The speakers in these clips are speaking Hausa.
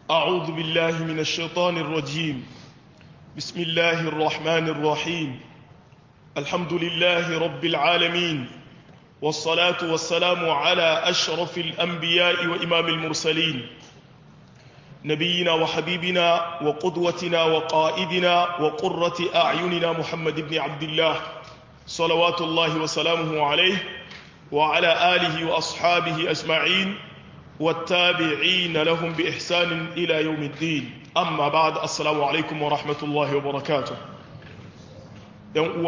أعوذ بالله من الشيطان الرجيم بسم الله الرحمن الرحيم الحمد لله رب العالمين والصلاة والسلام على أشرف الأنبياء وإمام المرسلين نبينا وحبيبنا وقدوتنا وقائدنا وقرة أعيننا محمد بن عبد الله صلوات الله وسلامه عليه وعلى آله وأصحابه أجمعين والتابعين لهم بإحسان إلى يوم الدين أما بعد السلام عليكم ورحمة الله وبركاته يوم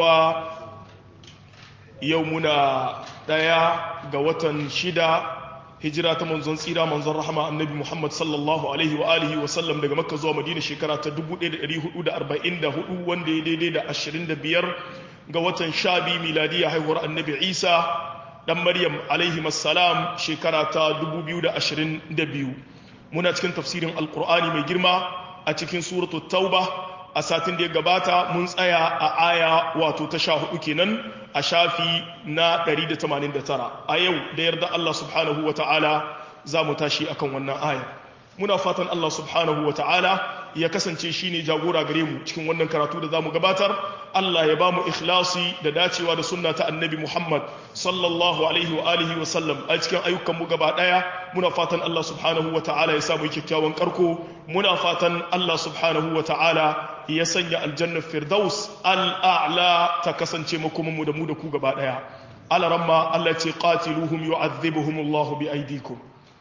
يومنا ديا قوة شدة hijira ta manzon tsira manzon rahama annabi Muhammad sallallahu alaihi wa alihi wa sallam daga Makka zuwa Madina shekara ta 1444 wanda ya daidai da 25 ga watan Shabi miladiya haihuwar annabi Isa dan Maryam alaihi assalam shekara ta 2022 muna cikin tafsirin alqur'ani mai girma a cikin suratul tauba a satin da ya gabata mun tsaya a aya wato ta sha hudu kenan a shafi na 189 a yau da yarda Allah subhanahu wa ta'ala za mu tashi akan wannan aya muna fatan Allah subhanahu wa ta'ala ya kasance shi ne jagora gare mu cikin wannan karatu da za mu gabatar Allah ya ba mu ikhlasi da dacewa da sunna ta annabi Muhammad sallallahu alaihi wa alihi wa sallam a cikin ayyukanmu gaba daya muna fatan Allah subhanahu wa ta'ala ya samu kyakkyawan karko muna fatan Allah subhanahu wa ta'ala ya sanya aljannar firdaus al'a'la ta kasance makomanmu da mu da ku gaba daya alaramma Allah ce qatiluhum yu'adhibuhum Allah bi aydikum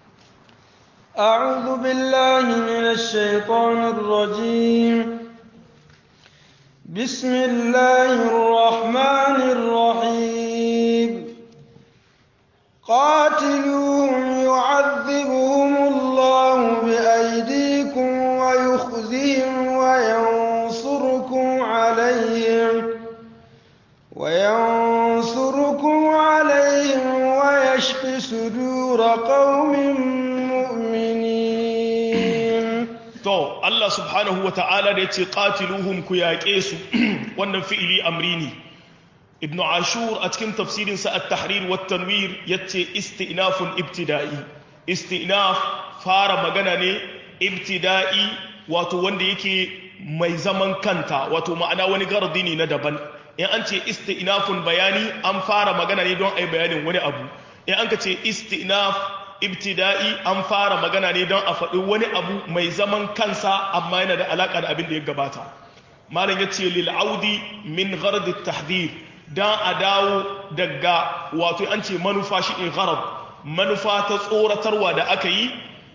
أعوذ بالله من الشيطان الرجيم بسم الله الرحمن الرحيم قاتلوهم يعذبهم الله بأيديكم ويخزهم وينصركم عليهم وينصركم عليهم ويشف صدور قوم to Allah subhanahu wa ta'ala da ya ce qatiluhum ku yaƙe su wannan fi'ili amri ne ibnu ashur a cikin tafsirinsa at-tahrir wa tanwir yace istinafun ibtida'i istinaf fara magana ne ibtida'i wato wanda yake mai zaman kanta wato ma'ana wani gardi ne na daban in an ce istinafun bayani an fara magana ne don ai bayanin wani abu in an ka ce istinaf ibtida'i an fara magana ne don a faɗi wani abu mai zaman kansa amma yana da alaƙa da abin da ya gabata malam ya ce lil'audi min ghardi tahdhir dan a dawo daga wato an ce manufa shi in gharad manufa ta tsoratarwa da aka yi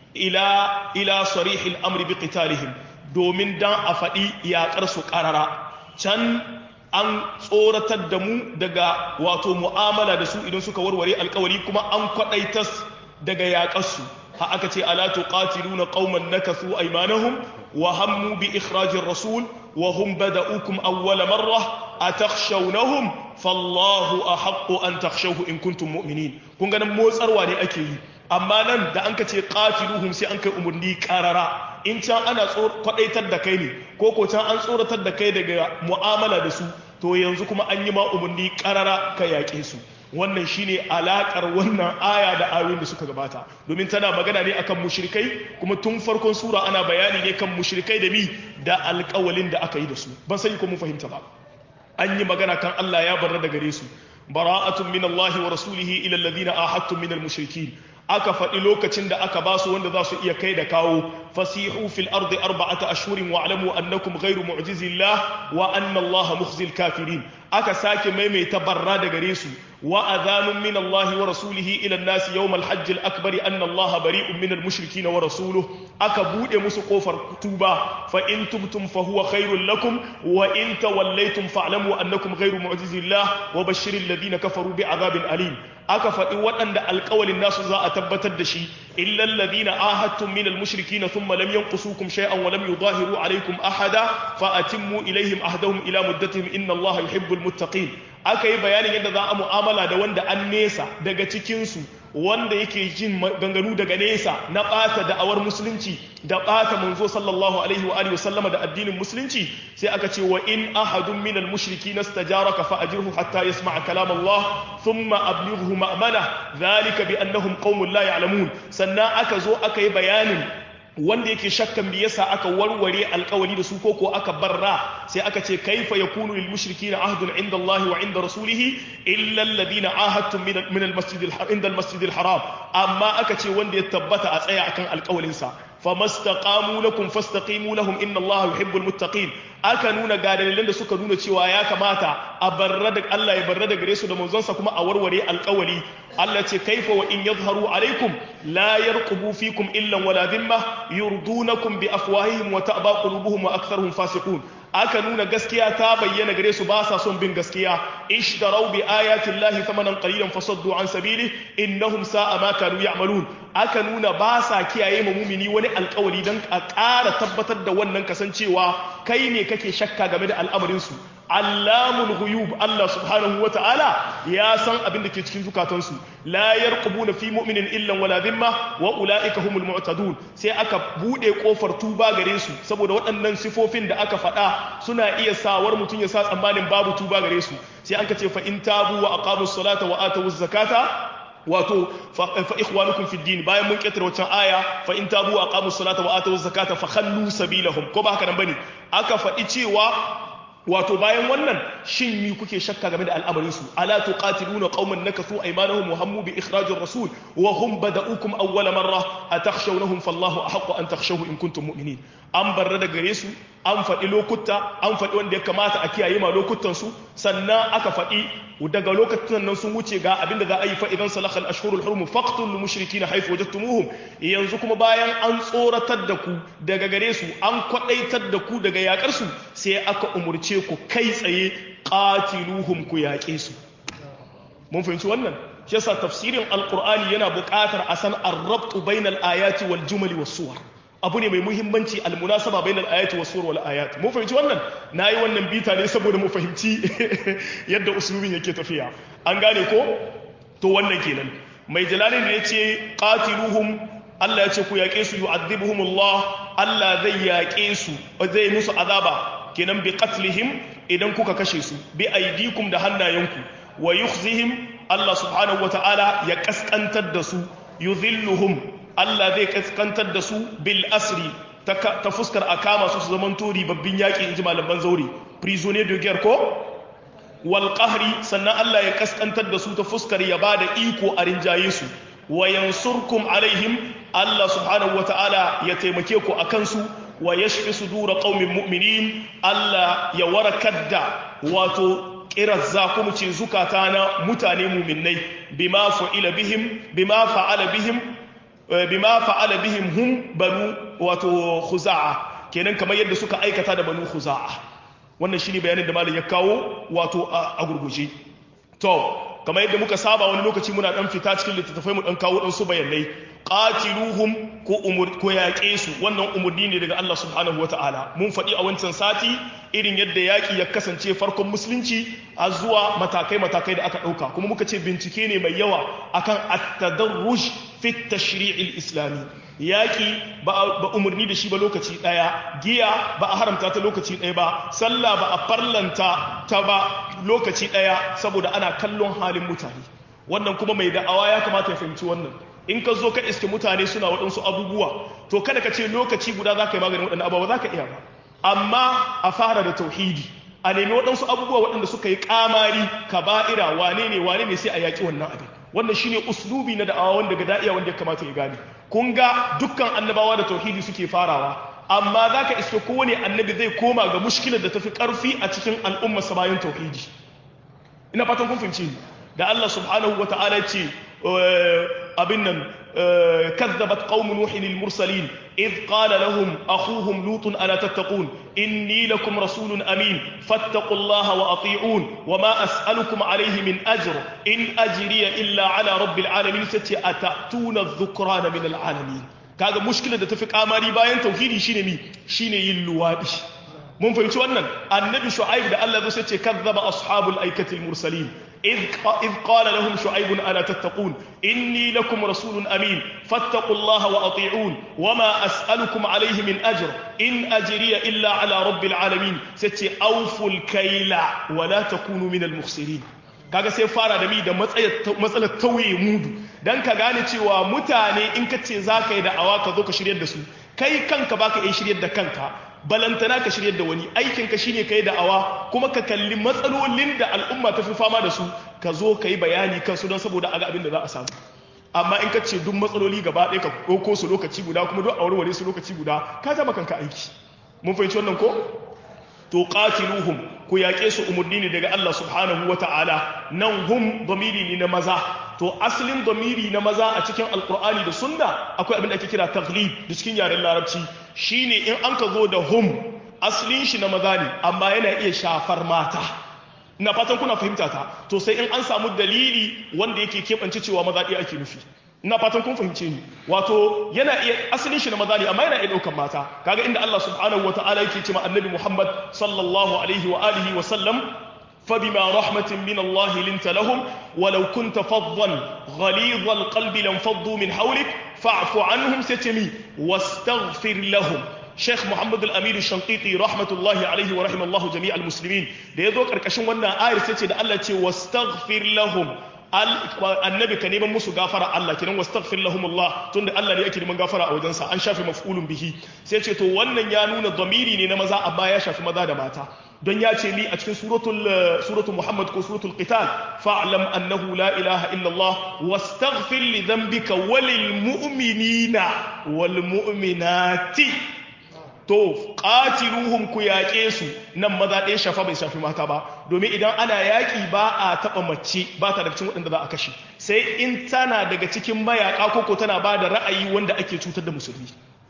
ila ila sarihil amri bi qitalihim domin dan a faɗi yaƙar su ƙarara can an tsoratar da mu daga wato mu'amala da su idan suka warware alkawari kuma an kwaɗaitas daga yaƙarsu ha aka ce ala tuqatiluna qauman nakathu aymanahum wa hammu bi ikhrajir rasul wa hum bada'ukum awwala marra atakhshawnahum fallahu ahaqqu an takhshawhu in kuntum mu'minin kun ga nan motsarwa ne ake yi amma nan da an ka ce qatiluhum sai an kai umurni karara in can ana kwadaitar da kai ne ko ko can an tsoratar da kai daga mu'amala da su to yanzu kuma an yi ma umurni karara ka yaƙe su wannan shine alakar wannan aya da ayoyin da suka gabata domin tana magana ne akan mushrikai kuma tun farkon sura ana bayani ne kan mushrikai da mi da alƙawalin da aka yi da su ban sani ko mun fahimta ba an yi magana kan Allah ya barra da gare su bara'atun min Allah wa rasulihi ila alladhina ahadtum min al-mushrikeen aka faɗi lokacin da aka ba su wanda za su iya kai da kawo fasihu fil ardi arba'ata ashhurin wa alamu annakum ghayru mu'jizillah wa anna Allah mukhzil kafirin aka sake maimaita barra da gare su wa adhanun min Allah wa rasulihi ila an-nas yawm al-hajj al-akbar anna Allah bari'un min al-mushrikeen wa rasuluhu aka bude musu kofar tuba fa in tubtum fa huwa khairul lakum wa in tawallaytum fa'lamu annakum ghayru mu'jizillah wa bashshiril ladina kafaru bi'adhabin alim aka faɗi waɗanda alƙawalin nasu za a tabbatar da shi illal ladina ahadtum minal mushrikina thumma lam yanqusukum shay'an wa lam yudahiru alaykum ahada fa atimmu ilayhim ahdahum ila muddatihim inna allaha yuhibbul muttaqin aka yi bayanin yadda za a mu'amala da wanda an nesa daga cikin su wanda yake jin ganganu daga nesa na ɓata da'awar musulunci da ɓata manzo sallallahu alaihi wa alihi wasallama da addinin musulunci sai aka ce wa in ahadun minal mushriki nastajaraka fa ajirhu hatta yasma'a kalam Allah thumma ablighu ma'mana dhalika bi annahum qaumun la ya'lamun sannan aka zo aka yi bayanin wanda yake shakkan me yasa aka warware alkawari da su ko ko aka barra sai aka ce kaifa yakunu lil mushrikeena ahdun inda Allah wa inda rasulih illa alladhina ahadtum min min al masjid al inda al masjid al haram amma aka ce wanda ya tabbata a tsaya akan alkawarin sa famastaqamu lakum fastaqimu lahum inna Allah yuhibbul muttaqin aka nuna ga dalilan da suka nuna cewa ya kamata a barra da Allah ya barra da gare su da manzonsa kuma a warware alkawari Allah ce kaifa wa in yadhharu alaikum la yarqubu fikum illa wala dhimma yurdunakum bi afwahihim wa ta'ba qulubuhum wa aktharuhum fasiqun aka nuna gaskiya ta bayyana gare su ba sa son bin gaskiya ishtarau bi ayati llahi thamanan qalilan fasaddu an sabili innahum sa'a ma kanu ya'malun aka nuna ba sa kiyaye ma mumini wani alkawari dan a ƙara tabbatar da wannan kasancewa kai ne kake shakka game da al'amarin su allamul ghuyub Allah subhanahu wa ta'ala ya san abin da ke cikin zukatansu la yarqubuna fi mu'minin illa wala dhimma wa ulaika humul mu'tadun sai aka bude kofar tuba gare su saboda waɗannan sifofin da aka faɗa suna iya sawar mutum ya sa tsammanin babu tuba gare su sai an ka ce fa in tabu wa aqamus salata wa atawuz zakata wato fa ikhwanukum fi din bayan mun ketare wancan aya fa in tabu wa aqamus salata wa atawuz zakata fa khallu sabilahum ko ba haka nan bane aka faɗi cewa wato bayan wannan shin mi kuke shakka game da al'amarin su ala tuqatiluna qauman nakathu aymanahum wa hammu bi ikhrajir rasul wa hum bada'ukum awwala marra atakhshawnahum fallahu ahqqu an takhshawhu in kuntum mu'minin an barra da gare su an faɗi lokuta an faɗi wanda ya kamata a kiyaye ma lokutan su sannan aka faɗi daga lokacin nan sun wuce ga abinda za a yi fa idan salakha al-ashhurul hurum faqtul mushrikeena haythu wajadtumuhum yanzu kuma bayan an tsoratar da ku daga gare su an kwadaitar da ku daga yakar su sai aka umurce ku kai tsaye qatiluhum ku yaƙe su mun fahimci wannan shi yasa tafsirin alqur'ani yana buƙatar a san ar-rabtu bainal ayati wal jumali was suwar abu ne mai muhimmanci almunasaba bainal ayati was sur wal ayat mu fahimci wannan nayi wannan bita ne saboda mu fahimci yadda usulubin yake tafiya an gane ko to wannan kenan mai jalalin da yace qatiluhum Allah ya ce ku yaƙe su yu'adhibuhumullah Allah zai yaƙe su zai musu azaba kenan bi qatlihim idan kuka kashe su bi aidikum da hannayenku wa yukhzihim Allah subhanahu wataala ya kaskantar da su yudhilluhum Allah zai kaskantar da su bil asri ta fuskar a kama su su zaman tori babbin yaƙi in ji malaman zaure prisonnier de guerre ko wal qahri sannan Allah ya kaskantar da su ta fuskar ya bada iko a rinjaye su wa yansurkum alaihim Allah subhanahu wata'ala ya taimake ku akan su wa yashfi sudura qaumin mu'minin Allah ya warakar da wato kirazza kuma ce zukata na mutane mu'minnai bima fa'ila bihim bima fa'ala bihim bima fa'ala bihim hum banu wato khuza'a kenan kamar yadda suka aikata da banu khuza'a wannan shine bayanin da malam ya kawo wato a gurguje to kamar yadda muka saba wani lokaci muna dan fita cikin littattafai mu dan kawo dan su bayanai qatiluhum ko umur ko yaƙe su wannan umurni ne daga Allah subhanahu wataala mun faɗi a wancan sati irin yadda yaƙi ya kasance farkon musulunci a zuwa matakai matakai da aka ɗauka kuma muka ce bincike ne mai yawa akan at-tadarruj fi tashri'il islami yaƙi ba umarni da shi ba lokaci ɗaya giya ba a haramta ta lokaci ɗaya ba sallah ba a farlanta ta ba lokaci ɗaya saboda ana kallon halin mutane wannan kuma mai da'awa ya kamata ya fahimci wannan in ka zo ka iske mutane suna waɗansu abubuwa to kada ka ce lokaci guda za ka yi maganin waɗannan abubuwa za ka iya ba amma a fara da tauhidi a nemi waɗansu abubuwa waɗanda suka yi ƙamari kaba'ira wane ne wane ne sai a yaƙi wannan abin wannan shine uslubi na da'awa wanda ga da'iya wanda ya kamata ya gane kun ga dukkan annabawa da tauhidi suke farawa amma za ka iske kowane annabi zai koma ga mushkilar da tafi karfi a cikin al'ummarsa bayan tauhidi ina fatan kun fahimci da Allah subhanahu wa ta'ala ce abin nan كذبت قوم نوح المرسلين إذ قال لهم أخوهم لوط ألا تتقون إني لكم رسول أمين فاتقوا الله وأطيعون وما أسألكم عليه من أجر إن أجري إلا على رب العالمين ستي أتأتون الذكران من العالمين kaga mushkilar da tafi kamari bayan tauhidi shine mi shine yin luwadi mun fahimci wannan annabi shu'aib da Allah zai ce kazzaba ashabul aikati mursalin إذ إذ قال لهم شعيب ألا تتقون إني لكم رسول أمين فاتقوا الله وأطيعون وما أسألكم عليه من أجر إن أجري إلا على رب العالمين ستي أوفوا الكيل ولا تكونوا من المخسرين kaga sai fara da mi da matsalar tauye mudu dan ka gane cewa mutane in ka ce za ka yi da'awa ka zo ka shiryar da su kai kanka baka iya shiryar da kanka balantana ka shiryar da wani aikinka shine ka yi da'awa kuma ka kalli matsalolin da al'umma ta fi fama da su ka zo ka yi bayani kansu don saboda aga abin da za a samu amma in ka ce duk matsaloli gaba ɗaya ka ɗauko su lokaci guda kuma duk a warware su lokaci guda ka zama kanka aiki mun fahimci wannan ko to qatiluhum ku yaƙe su umurni ne daga Allah subhanahu wa ta'ala nan hum domiri ne na maza to asalin domiri na maza a cikin alkur'ani da sunna akwai abin da ake kira taglib da cikin yaren larabci shine in an ka zo da hum asalin shi na maza ne amma yana iya shafar mata ina fatan kuna fahimta ta to sai in an samu dalili wanda yake keɓance cewa maza ɗaya ake nufi ina fatan kun fahimce ni wato yana iya asalin shi na maza ne amma yana iya ɗaukan mata kaga inda Allah subhanahu wa ta'ala yake cewa annabi Muhammad sallallahu alaihi wa alihi wa sallam فبما رحمة من الله لنت لهم ولو كنت فظا غليظ القلب لانفضوا من حولك فاعف عنهم ستمي واستغفر لهم Sheikh Muhammad Al-Amir Shanqiti rahmatullahi alaihi wa rahimallahu jami'al muslimin da yazo karkashin wannan ayar sai ce da Allah ce wastaghfir lahum annabi ka neman musu gafara Allah kinan wastaghfir lahum Allah tunda Allah ne yake neman gafara a wajensa an shafe maf'ulun bihi sai ce to wannan ya nuna dhamiri ne na maza amma ya shafi maza da mata don ya ce ni a cikin suratul suratul Muhammad ko suratul Qital fa'lam annahu la ilaha illa Allah wastaghfir li dhanbika walil mu'minina wal mu'minati to qatiluhum ku yaƙe su nan maza ɗaya shafa bai shafi mata ba domin idan ana yaƙi ba a taɓa mace ba ta daga cikin waɗanda za a kashe sai in tana daga cikin mayaƙa koko tana ba da ra'ayi wanda ake cutar da musulmi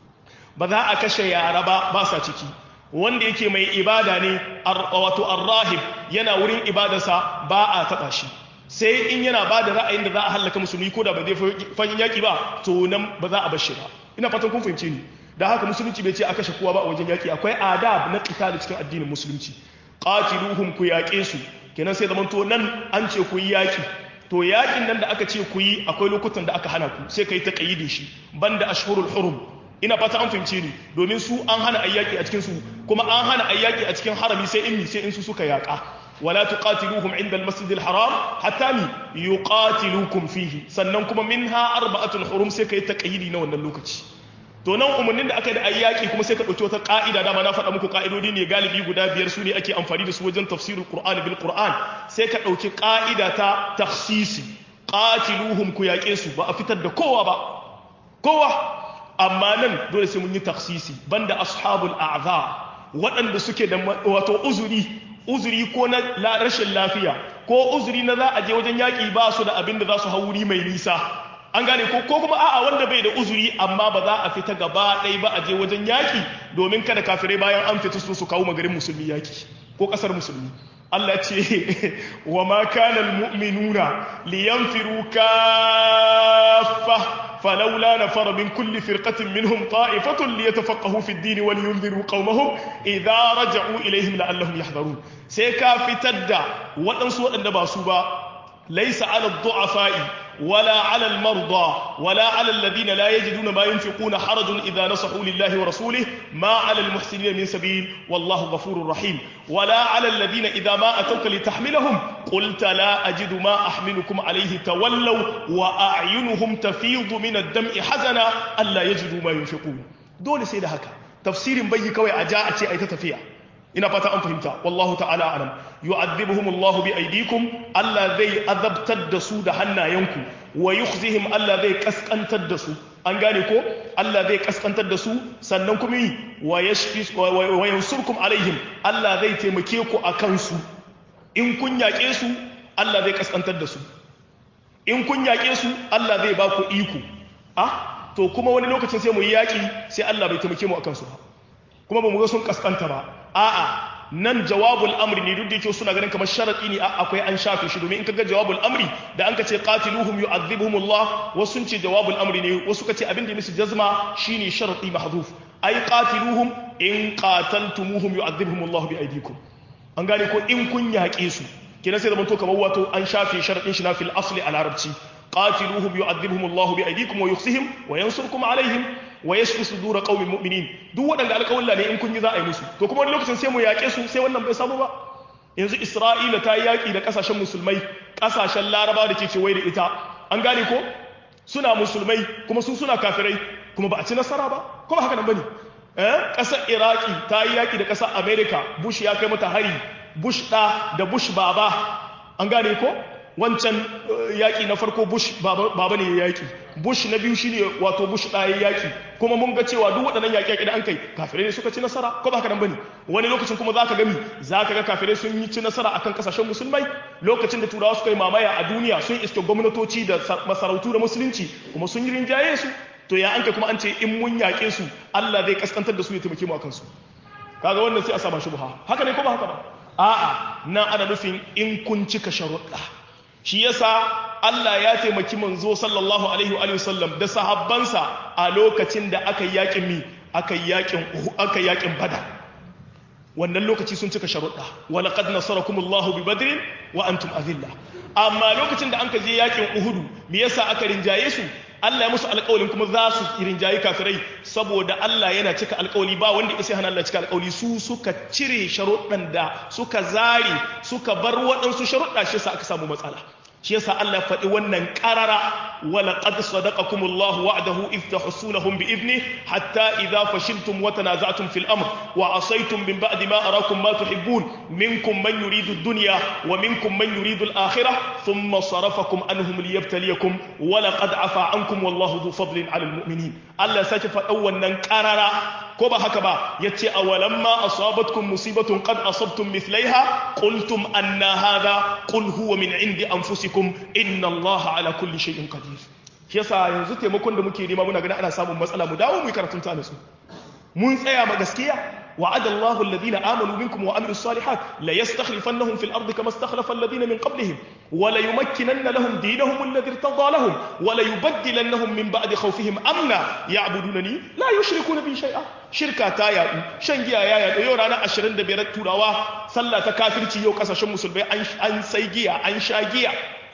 ba za a kashe yara ba ba sa ciki wanda yake mai ibada ne wato arrahib yana wurin ibadarsa ba a taɓa shi sai in yana ba da ra'ayin da za a hallaka musulmi ko da ba zai fahimci yaƙi ba to nan ba za a bar shi ba ina fatan kun fahimce ni da haka musulunci bai ce a kashe kowa ba a wajen yaƙi akwai adab na da cikin addinin musulunci qatiluhum ku yaƙe su kenan sai zamanto nan an ce ku yi yaƙi to yaƙin nan da aka ce ku yi akwai lokutan da aka hana ku sai ka yi taƙayyidin shi banda ashhurul hurum ina fata an fahimce ni domin su an hana ayyaki a cikin su kuma an hana ayyaki a cikin harami sai in sai in su suka yaƙa wala tuqatiluhum inda al-masjid al-haram hatta mi yuqatilukum fihi sannan kuma minha arba'atul hurum sai kai taƙayyidi na wannan lokaci to nan umarnin da aka yi da ayyaki kuma sai ka ɗauki wata ƙa'ida dama na faɗa muku ƙa'idodi ne galibi guda biyar su ne ake amfani da su wajen tafsirin qur'ani bil qur'an sai ka ɗauki ƙa'ida ta takhsisi qatiluhum ku yaƙe su ba a fitar da kowa ba kowa amma nan dole sai mun yi takhsisi banda ashabul a'za waɗanda suke da wato uzuri uzuri ko na rashin lafiya ko uzuri na za a je wajen yaƙi ba su da abin da za su hau wuri mai nisa an gane ko ko kuma a'a wanda bai da uzuri amma ba za a fita gaba ɗaya ba a je wajen yaƙi domin kada kafirai bayan an fita su su kawo magarin musulmi yaƙi ko ƙasar musulmi Allah ce wa ma kana almu'minuna liyanfiru kaffa falawla nafara min kulli firqatin minhum ta'ifatun liyatafaqahu fi ad-din wa liyunziru qaumahum idza raja'u ilayhim la'allahum yahdharun sai ka fitar da waɗansu waɗanda ba su ba laysa 'ala ad-du'afa'i ولا على المرضى ولا على الذين لا يجدون ما ينفقون حرج إذا نصحوا لله ورسوله ما على المحسنين من سبيل والله غفور رحيم ولا على الذين إذا ما أتوك لتحملهم قلت لا أجد ما أحملكم عليه تولوا وأعينهم تفيض من الدمع حزنا ألا يجدوا ما ينفقون دول سيدة هكا تفسير بي كوي أجاء أي تتفيع ina fata an fahimta wallahu ta'ala alam yu'adhibuhum Allah bi aydikum Allah zai azabtar da su da hannayenku wa yukhzihim Allah zai kaskantar da su an gane ko Allah zai kaskantar da su sannan kuma yi wa yashfi wa yansurkum alaihim Allah zai taimake ku akan su in kun yaƙe su Allah zai kaskantar da su in kun yaƙe su Allah zai ba ku iko ah to kuma wani lokacin sai mu yi yaƙi sai Allah bai taimake mu akan su ba kuma ba mu ga sun kaskanta ba a'a nan jawabul amri ne duk da yake suna ganin kamar sharadi ne akwai an shafe shi domin in kaga jawabul amri da an ka ce qatiluhum yu'adhibuhum Allah wasu sun ce jawabul amri ne wasu ka ce abin da musu jazma shine sharadi mahdhuf ai qatiluhum in qataltumuhum yu'adhibuhum Allah bi aydikum an gane ko in kun yaƙe su kenan sai zaman to kamar wato an shafe sharadin shi na fil asli al arabci qatiluhum yu'adhibuhum Allah bi aydikum wa yukhzihim wa yansurkum alaihim wa yashfi sudura qaumin mu'minin duk waɗanda alƙawalla ne in kun yi za a yi musu to kuma wani lokacin sai mu yaƙe su sai wannan bai samu ba yanzu Isra'ila ta yi yaƙi da ƙasashen musulmai kasashen larabawa da ke kewaye da ita an gane ko suna musulmai kuma su suna kafirai kuma ba a ci nasara ba kuma haka nan bane eh kasar iraki ta yi yaki da kasar america bush ya kai mata hari bush da da bush baba an gane ko wancan yaƙi na farko bush baba ne ya yaƙi bush na biyu shine wato bush ɗaya yaƙi kuma mun ga cewa duk waɗannan yaƙi da an kai kafirai ne suka ci nasara ko ba haka nan bane wani lokacin kuma zaka gami zaka ga kafirai sun yi ci nasara akan kasashen musulmai lokacin da turawa suka yi mamaya a duniya sun iske gwamnatoci da masarautu da musulunci kuma sun yi rinjaye su to ya an kai kuma an ce in mun yaƙe su Allah zai kaskantar da su ya taimake mu akan su kaga wannan sai a saba shubha haka ne ko ba haka ba a'a nan ana nufin in kun cika sharuɗa shi yasa Allah ya taimaki manzo sallallahu alaihi wa sallam da sahabbansa a lokacin da aka yakin mi aka yakin aka yakin bada wannan lokaci sun cika sharuɗa wa laqad nasarakumullahu bi badrin wa antum azilla amma lokacin da anka je yakin uhudu me yasa aka rinjaye su Allah ya musu alƙawalin kuma za su rinjaye kafirai saboda Allah yana cika alƙawali ba wanda ya sai hana Allah cika alƙawali su suka cire sharuɗan da suka zare suka bar waɗansu sharuɗa shi yasa aka samu matsala shi yasa Allah ya faɗi wannan ƙarara wala qad sadaqakumullahu wa'dahu idh tahsunahum bi idni hatta idha fashiltum wa tanaza'tum fil amr wa asaytum min ba'di ma arakum ma tuhibbun minkum man yuridu ad-dunya wa minkum man yuridu al-akhirah thumma sarafakum anhum liyabtaliyakum wa laqad afa ankum wallahu dhu fadlin 'ala al-mu'minin Allah sake faɗa wannan ƙarara ko ba haka ba yace awalamma asabatkum musibatun qad asabtum mithlaiha qultum anna hadha qul huwa min 'indi anfusikum inna allaha ala kulli shay'in qadir shi yasa yanzu taimakon da muke nema muna ganin ana samun matsala mu dawo mu yi karatun ta nasu mun tsaya ma gaskiya وعد الله الذين آمنوا منكم وعملوا الصالحات ليستخلفنهم في الأرض كما استخلف الذين من قبلهم وليمكنن لهم دينهم الذي ارتضى لهم وليبدلنهم من بعد خوفهم أمنا يعبدونني لا يشركون بي شيئا شركة تايا شنجيا يا يا يو رانا 25 turawa sallah ta kafirci yau kasashen musulmai an sai giya an sha giya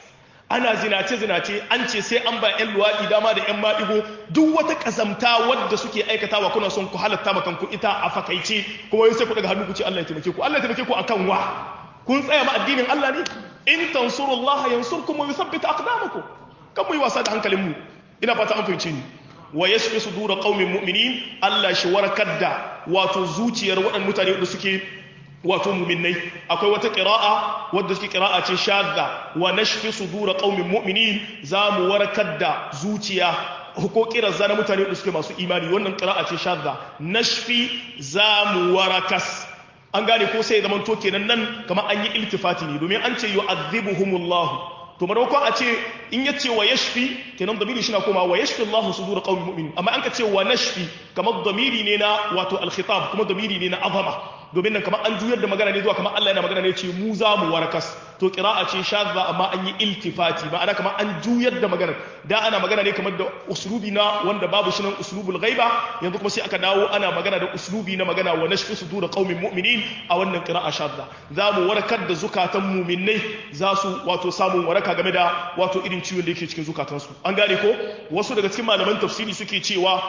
ana zinace-zinace an ce sai an ba 'yan luwaɗi dama da 'yan maɗigo duk wata ƙazamta wadda suke aikatawa kuna son ku halatta makan ku ita a fakaice kuma yin sai ku daga hannu ku ce Allah ya taimake ku Allah ya taimake ku akan wa kun tsaya ma addinin Allah ne in tansurullaha yansurkum wa yuthabbit aqdamakum kan mu yi wasa da hankalin mu ina fata an fahimce ni wa yashfi sudura qaumin mu'minin Allah shi warkar da wato zuciyar waɗannan mutane da suke wato muminai akwai wata ƙira'a wadda suke ƙira'a ce shadda wa nashfi sudura qaumin mu'minin za mu warkar da zuciya ko kiran zana mutane da suke masu imani wannan ƙira'a ce shadda nashfi za mu warakas an gane ko sai zaman to kenan nan kamar an yi iltifati ne domin an ce yu'adhibuhumullahu to maimakon a ce in ya ce wa yashfi kenan damiri shi na koma wa yashfi Allah sudur qaumin mu'minin amma an ka ce wa nashfi kamar damiri ne na wato al-khitab kuma damiri ne na azama domin nan kamar an juyar da magana ne zuwa kamar Allah yana magana ne ce mu za mu warakas to qira'a ce shadda amma an yi iltifati ma'ana kamar an juyar da magana da ana magana ne kamar da uslubi na wanda babu shi nan uslubul ghaiba yanzu kuma sai aka dawo ana magana da uslubi na magana wa nashfi sudur qaumin mu'minin a wannan qira'a shadda za mu warakar da zukatan mu'minnai za su wato samun waraka game da wato irin ciwon da yake cikin zukatansu an gane ko wasu daga cikin malaman tafsiri suke cewa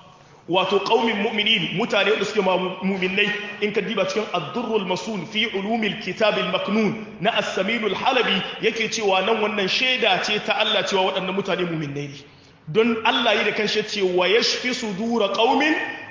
wato qaumin mu'minin mutane da suke mu'minnai in ka diba cikin ad-durrul masul fi ulumil kitab al-maknun na as-samin al-halabi yake cewa nan wannan shaida ce ta Allah cewa waɗannan mutane mu'minnai ne don Allah yi da kanshi ce wa yashfi sudura qaumin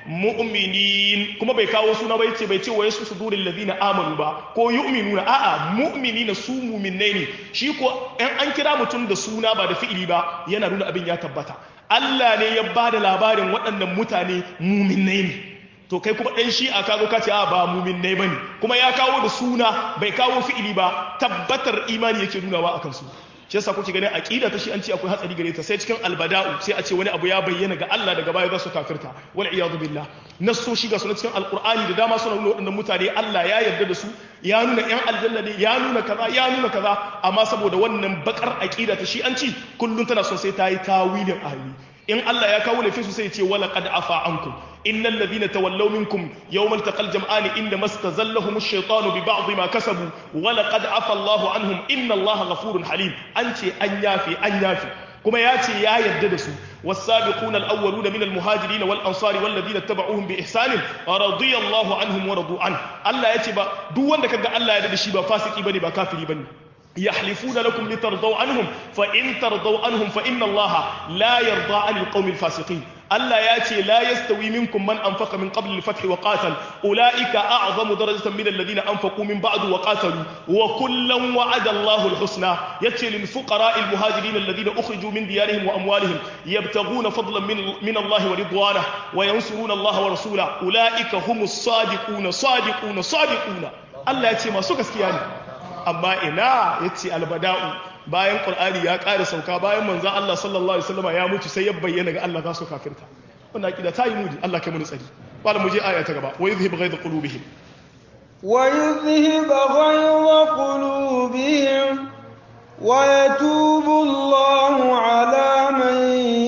mu'minin kuma bai kawo suna bai ce bai ce wa yashfi suduril ladina amanu ba ko yu'minuna a'a mu'minina su mu'minnai ne shi ko in an kira mutum da suna ba da fi'ili ba yana nuna abin ya tabbata Allah ne ya ba da labarin waɗannan mutane muminai ne to kai kuma ɗan shi a kago ka ce a ba muminai ba ne kuma ya kawo da suna bai kawo fi'ili ba tabbatar imani yake nunawa a kansu shi yasa kuke ganin aqida ta shi an ce akwai hatsari gare ta sai cikin albada'u sai a ce wani abu ya bayyana ga Allah daga baya za su kafirta wal iyadu billah nasoshi ga sunan cikin alqur'ani da dama suna nuna waɗannan mutane Allah ya yarda da su ya nuna yan aljanna ne ya nuna kaza ya nuna kaza amma saboda wannan bakar aqida ta shi an ci kullun tana son sai ta yi tawilin ahli in Allah ya kawo laifin su sai ya ce wala qad afa ankum innal ladhina tawallaw minkum yawmal taqal jam'ani inna mastazallahum ash-shaytanu bi ba'd ma kasabu wala qad afa Allahu anhum inna Allaha ghafurun halim an ce an yafi an yafi kuma ya ce ya yarda da su والسابقون الأولون من المهاجرين والأنصار والذين اتبعوهم بإحسان رضي الله عنهم ورضوا عنه الله يتبع دو wanda kaga Allah ya da shi ba fasiki bane ba kafiri bane يحلفون لكم لترضوا عنهم فإن ترضوا عنهم فإن الله لا يرضى عن القوم الفاسقين ألا ياتي لا يستوي منكم من أنفق من قبل الفتح وقاتل أولئك أعظم درجة من الذين أنفقوا من بعد وقاتلوا وكلا وعد الله الحسنى ياتي للفقراء المهاجرين الذين أخرجوا من ديارهم وأموالهم يبتغون فضلا من, من الله ورضوانه وينصرون الله ورسوله أولئك هم الصادقون صادقون صادقون ألا ياتي ما سكس كياني amma ina ya ce albada'u bayan ƙur'ani ya ƙara sauka bayan manzan Allah sallallahu Alaihi wasallama ya mutu sai ya bayyana ga Allah za su kafirta wannan aƙida ta yi mudi Allah kai muni tsari wala mu je aya ta gaba wa yuzhib ghaiza qulubihim wa yuzhib ghaiza qulubihim wa yatubu Allahu ala man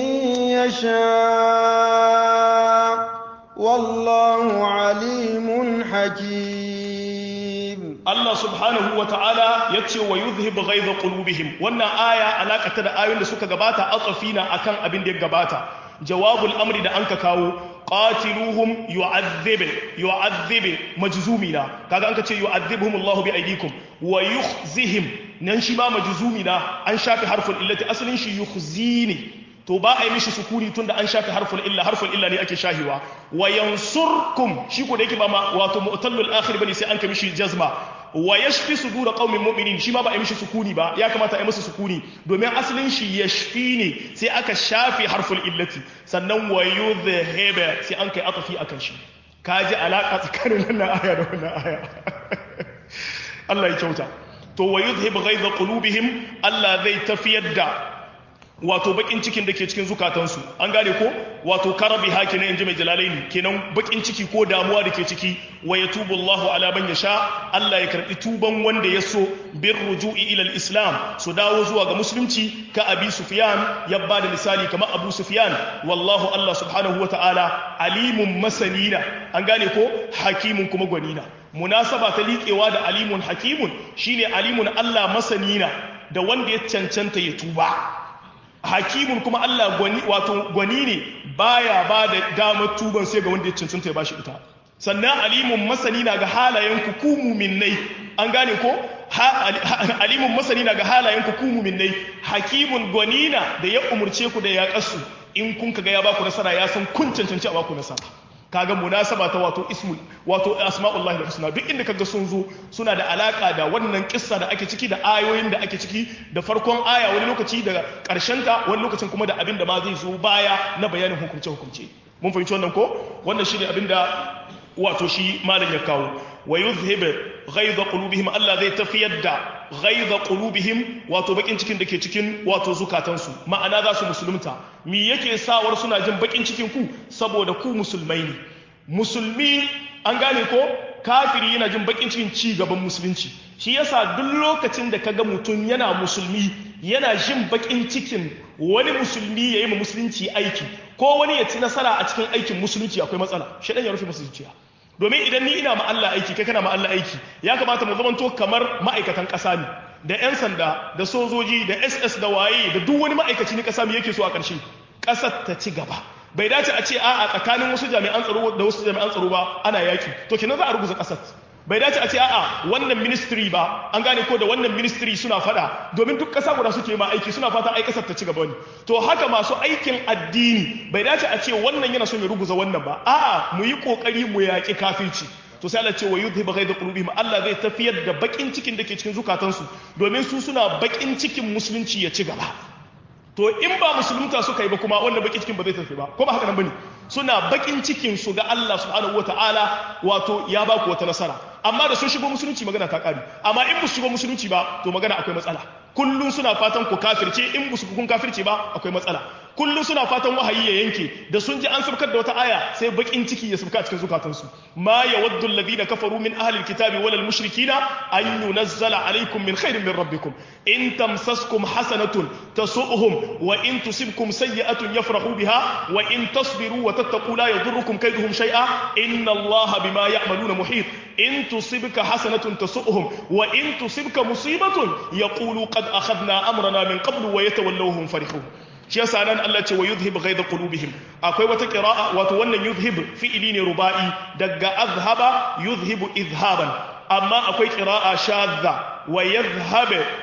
yasha wallahu alimun hakim Allah subhanahu wa ta'ala ya ce wa yuzhib ghaiza qulubihim wannan aya alakata da ayoyin da suka gabata atsafina akan abin da ya gabata jawabul amri da anka kawo qatiluhum yu'adhib yu'adhib majzumina kaga anka ce yu'adhibuhum Allahu bi aydikum wa yukhzihim nan shi ma majzumina an shafi harful illati asalin shi yukhzini to ba a yi mishi sukuni tunda an shafi harful illa harful illa ne ake shahiwa wa yansurkum shi ko da yake ba ma wato mu'tallul akhir bane sai an ka mishi jazma wa yashfi sudur qaumin mu'minin shi ma ba a yi mishi sukuni ba ya kamata a yi masa sukuni domin asalin shi yashfi ne sai aka shafi harful illati sannan wa yudhhiba sai an kai atafi akan shi kaji alaka tsakanin wannan aya da wannan aya Allah ya kyauta to wa yudhhib ghaiza qulubihim Allah zai tafiyar da wato bakin cikin da ke cikin zukatansu an gane ko wato karabi haki na inji mai jalalaini kenan bakin ciki ko damuwa da ke ciki wa yatubu Allahu ala man yasha Allah ya karbi tuban wanda ya so bir ruju'i ila islam su dawo zuwa ga musulunci ka abi sufyan ya bada misali kamar abu sufyan wallahu Allah subhanahu wata'ala alimun masanina an gane ko hakimun kuma gwanina munasaba ta liƙewa da alimun hakimun shine alimun Allah masanina da wanda ya cancanta ya tuba hakimun kuma Allah gwani wato gwani ne baya ba da damar tuban sai ga wanda ya cancanta ya bashi ita sannan alimun masani na ga halayen ku ku mu'minnai an gane ko alimun masani na ga halayen ku ku mu'minnai hakimun gwani na da ya umurce ku da ya kasu in kun kaga ya baku nasara ya san kun cancanci a baku nasara kaga munasaba ta wato ismul wato asma'ullahi husna duk inda kaga sun zo suna da alaka da wannan kissa da ake ciki da ayoyin da ake ciki da farkon aya wani lokaci da karshen ta wani lokacin kuma da abin da ma zai zo baya na bayanin hukunce hukunce mun fahimci wannan ko wannan shine abin da wato shi malam ya kawo wa yuzhib ghaidha qulubihim Allah zai tafiyar da ghaidha qulubihim wato bakin cikin da ke cikin wato zukatansu ma'ana za su musulunta me yake sawar suna jin bakin cikin ku saboda ku musulmai ne musulmi an gane ko kafiri yana jin bakin cikin ci gaban musulunci shi yasa duk lokacin da kaga mutum yana musulmi yana jin bakin cikin wani musulmi ya yi ma musulunci aiki ko wani ya ci nasara a cikin aikin musulunci akwai matsala shaɗan ya rufe musulunci domin idan ni ina ma Allah aiki kai kana ma Allah aiki ya kamata mu zamanto kamar ma'aikatan ƙasa ne da 'yan sanda da sojoji da ss da waye da duk wani ma'aikaci na ƙasa mu yake so a ƙarshe ƙasar ta ci gaba bai dace a ce a'a tsakanin wasu jami'an tsaro da wasu jami'an tsaro ba ana yaki to kenan za a ruguza ƙasar bai dace a ce a'a wannan ministry ba an gane ko da wannan ministry suna fada domin duk ƙasa guda suke ma aiki suna fata ai ƙasar ta ci gaba ne to haka masu aikin addini bai dace a ce wannan yana son ya ruguza wannan ba a'a mu yi kokari mu yaƙi kafirci to sai Allah ce wa yudhibu ghaiza qulubihim Allah zai tafiyar da bakin cikin da ke cikin zukatansu domin su suna bakin cikin musulunci ya ci gaba to in ba musulunta suka yi ba kuma wannan bakin cikin ba zai tafi ba ko ba haka nan bane suna bakin cikin su ga Allah subhanahu wataala wato ya ba ku wata nasara amma da sun shigo musulunci magana ta kare amma in ba su shigo musulunci ba to magana akwai matsala kullum suna fatan ku kafirce in ba su kun kafirce ba akwai matsala kullum suna fatan wahayi ya yanke da sun ji an sabkar da wata aya sai bakin ciki ya sabka cikin zukatansu ma yawaddu alladhina kafaru min ahli alkitabi wal mushrikina an yunazzala alaykum min khairin min rabbikum in tamsaskum hasanatun tasu'uhum wa in tusibkum sayyi'atun yafrahu biha wa in tasbiru wa tattaqu la yadurrukum kayduhum shay'a inna allaha bima ya'maluna muhit in tusibka hasanatun tasu'uhum wa in tusibka musibatun yaqulu qad akhadna amrana min qablu wa yatawallawhum farihun shi yasa nan Allah ce wa yuzhib ghaidha qulubihim akwai wata qira'a wato wannan yuzhib fi'ili ne ruba'i daga azhaba yuzhibu izhaban amma akwai qira'a shadda wa yadhhab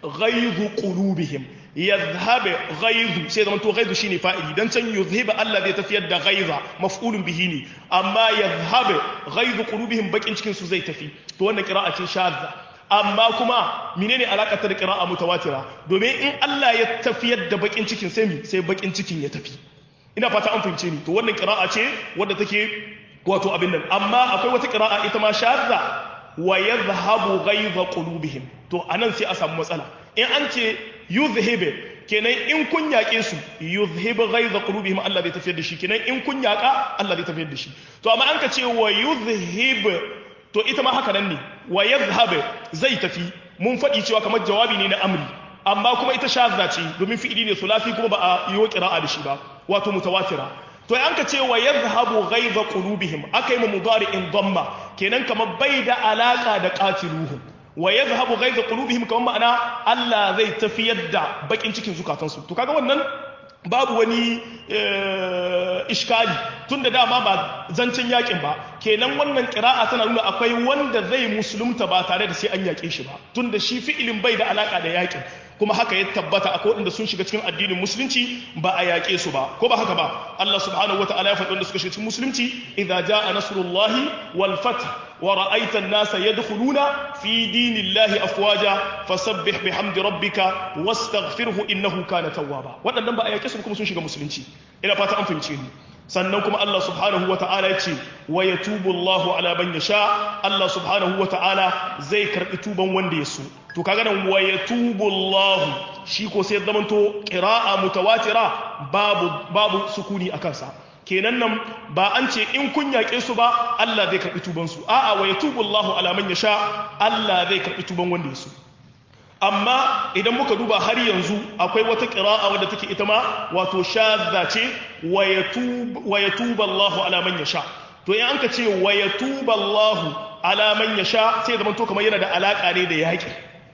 ghaizu qulubihim yadhhab ghaizu sai zaman to ghaizu shine fa'ili dan can yuzhiba Allah zai tafiyar da ghaiza maf'ulun bihi ne amma yadhhab ghaizu qulubihim bakin cikin su zai tafi to wannan qira'a ce shadda amma kuma menene alakar ta da qira'a mutawatira domin in Allah ya tafiyar da bakin cikin sai mi sai bakin cikin ya tafi ina fata an fahimce ni to wannan qira'a ce wadda take wato abin nan amma akwai wata qira'a ita ma shadda wa yadhhabu ghaiza qulubihim to anan sai a samu matsala in an ce yuzhibu kenan in kun yaƙe su yuzhibu ghaiza qulubihim Allah zai tafiyar da shi kenan in kun yaƙa Allah zai tafiyar da shi to amma an ka ce wa yuzhibu to ita ma haka nan ne wa yadhhabu zai tafi mun faɗi cewa kamar jawabi ne na amri amma kuma ita shazza ce domin fi'ili ne sulasi kuma ba a yi wa qira'a da shi ba wato mutawatira to an ka ce wa yadhhabu ghaiza qulubihim akai mu mudari'in dhamma kenan kamar bai da alaka da qatiluhum wa yadhhabu ghaiza qulubihim kamar ma'ana Allah zai tafiyar da bakin cikin zukatansu to kaga wannan babu wani iskali tunda dama ba zancen yakin ba kenan wannan kira'a tana nuna akwai wanda zai musulunta ba tare da sai an yake shi ba tunda shi fi'ilin bai da alaka da yakin kuma haka ya tabbata akwai wanda sun shiga cikin addinin musulunci ba a yaƙe su ba ko ba haka ba Allah subhanahu wataala ya faɗi wanda suka shiga cikin musulunci idza jaa nasrullahi wal fath wa ra'aita an-nasa yadkhuluna fi dinillahi afwaja fasabbih bihamdi rabbika wastaghfirhu innahu kana tawwaba waɗannan ba a yaƙe su kuma sun shiga musulunci ina fata an fahimce ni sannan kuma Allah subhanahu wa ta'ala ya ce wa ya tubu Allahu ala ban ya sha Allah subhanahu wa ta'ala zai karɓi tuban wanda ya so to kaga nan wa ya tubu Allahu shi ko sai zamanto ƙira'a mutawatira babu babu sukuni a kansa kenan nan ba an ce in kun yaƙe su ba Allah zai karɓi tuban su a'a wa ya tubu Allahu ala man ya sha Allah zai karɓi tuban wanda ya so amma idan muka duba har yanzu akwai wata ƙira'a wadda take ita ma wato shadda ce wa ya tuba Allahu ala man yasha to in an ka ce wa ya tuba Allahu ala man yasha sai zaman to kamar yana da alaka ne da yaƙi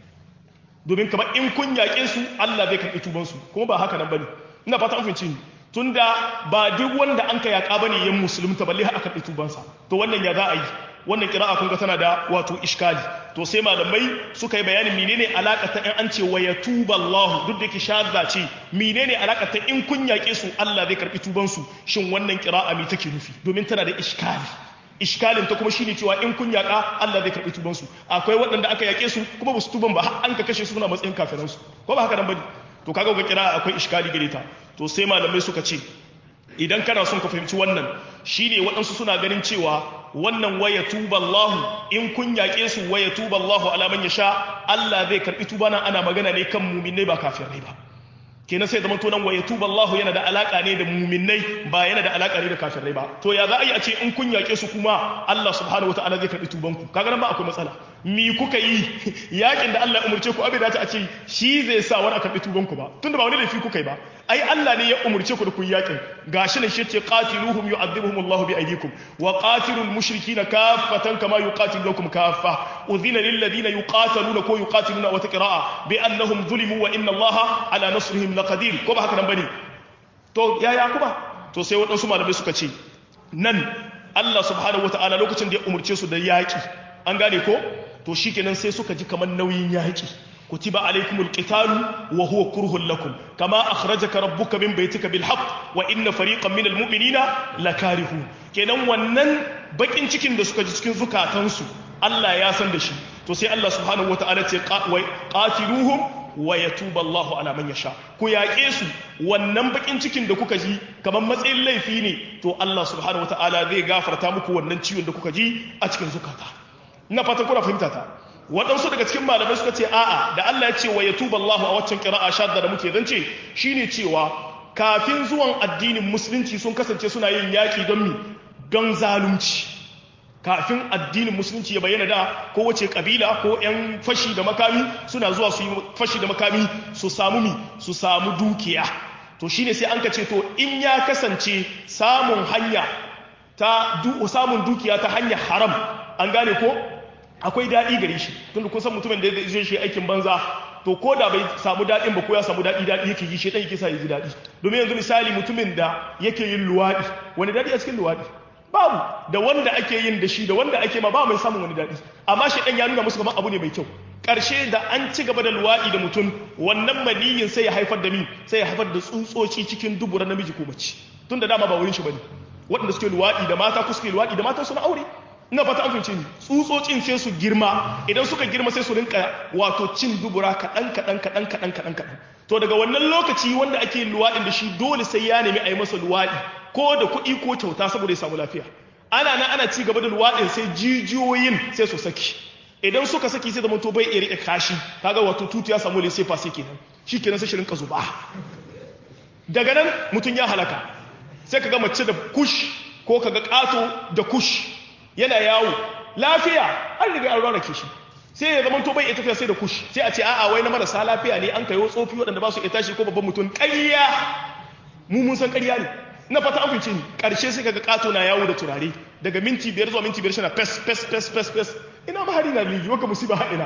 domin kamar in kun yaƙe su Allah zai karɓi tuban su kuma ba haka nan bane ina fata an fahimci ni tunda ba duk wanda an ka yaƙa bane yan musulunta balle har aka karɓi tubansa to wannan ya za a yi wannan kira'a kun ga tana da wato iskali to sai malamai suka yi bayanin menene alaka ta in an ce wa yatuba Allah duk da yake shadda ce menene alaka ta in kun yake su Allah zai karbi tuban su shin wannan kira'a me take nufi domin tana da iskali iskalin ta kuma shine cewa in kun yaka Allah zai karbi tuban su akwai waɗanda aka yake su kuma basu tuban ba har an ka kashe su suna matsayin kafiran su ko ba haka nan bane to kaga ga kira'a akwai iskali gare ta to sai malamai suka ce idan kana son ka fahimci wannan shine waɗansu suna ganin cewa wannan waya tuba Allah in kun yaƙe su waya tuba Allah ala man yasha Allah zai karbi tuba nan ana magana ne kan mu'minai ba kafirai ba kenan sai zaman tonan waya tuba Allah yana da alaka ne da mu'minai ba yana da alaka ne da kafirai ba to ya za a yi a ce in kun yaƙe su kuma Allah subhanahu wataala zai karbi tuban ku kaga nan ba akwai matsala mi kuka yi yakin da Allah ya umurce ku abin da ta ce shi zai sa wani a karbi tuban ku ba tunda ba wani laifi kuka yi ba ai Allah ne ya umurce ku da ku yakin gashi ne shi ce qatiluhum yu'adhibuhum Allah bi aydikum wa qatilul mushrikeena kaffatan kama yuqatilukum kaffa udhina lil ladina yuqataluna ko yuqatiluna wa taqra'a bi annahum zulimu wa inna Allah ala nasrihim laqadir ko ba haka nan bane to yaya kuma to sai wadansu malamai suka ce nan Allah subhanahu wataala lokacin da ya umurce su da yaki an gane ko to shikenan sai suka ji kamar nauyin yaki كتب عليكم القتال وهو كره لكم كما أخرجك ربك من بيتك بالحق وإن فريقا من المؤمنين لكارهون kenan wannan bakin cikin da suka ji cikin zukatansu Allah ya san da shi to sai Allah subhanahu wataala ce qatiluhum wa yatuba Allahu ala man yasha ku yaƙe su wannan bakin cikin da kuka ji kamar matsayin laifi ne to Allah subhanahu wataala zai gafarta muku wannan ciwon da kuka ji a cikin zukata ina fatan kuna fahimta ta waɗansu daga cikin malamai suka ce a'a da Allah ya ce wa ya tuba Allah a waccan kira'a shadda da muke zance shine cewa kafin zuwan addinin musulunci sun kasance suna yin yaƙi don mi don zalunci kafin addinin musulunci ya bayyana da kowace kabila ko 'yan fashi da makami suna zuwa su yi fashi da makami su samu mi su samu dukiya to shine sai an ka ce to in ya kasance samun hanya ta samun dukiya ta hanyar haram an gane ko akwai daɗi gare shi tunda kun san mutumin da ya zai shi aikin banza to ko da bai samu daɗin ba ko ya samu daɗi daɗi yake yi shi ɗan yake sa ya ji daɗi domin yanzu misali mutumin da yake yin luwaɗi wani daɗi a cikin luwaɗi babu da wanda ake yin da shi da wanda ake ma ba mai samun wani daɗi amma shi ɗan ya nuna musu kamar abu ne mai kyau ƙarshe da an ci gaba da luwaɗi da mutum wannan maniyin sai ya haifar da mi sai ya haifar da tsutsotsi cikin dubura namiji ko mace tun da dama ba wurin shi bane waɗanda suke luwaɗi da mata ko suke luwaɗi da mata suna aure ina fata an fahimce ni tsutsotsin sai su girma idan suka girma sai su rinka wato cin dubura kaɗan kaɗan kaɗan kaɗan kaɗan kaɗan to daga wannan lokaci wanda ake luwaɗin da shi dole sai ya nemi a yi masa luwaɗi ko da kuɗi ko kyauta saboda ya samu lafiya ana nan ana ci gaba da luwaɗin sai jijiyoyin sai su saki idan suka saki sai zama to bai iya riƙe kashi kaga wato tutu ya samu lese fa sai kenan shi kenan sai shirin zuba daga nan mutum ya halaka sai kaga mace da kush ko kaga ƙato da kush yana yawo lafiya an riga an rarrake shi sai ya zama to bai iya tafiya sai da kush sai a ce a'a wai na marasa lafiya ne an kayo tsofi waɗanda ba su iya tashi ko babban mutum ƙarya mu mun san ƙarya ne na fata an fice ni ƙarshe sai kaga ƙato na yawo da turare daga minti biyar zuwa minti biyar shi na fes fes fes fes fes ina mahari na ligi waka musiba haɗina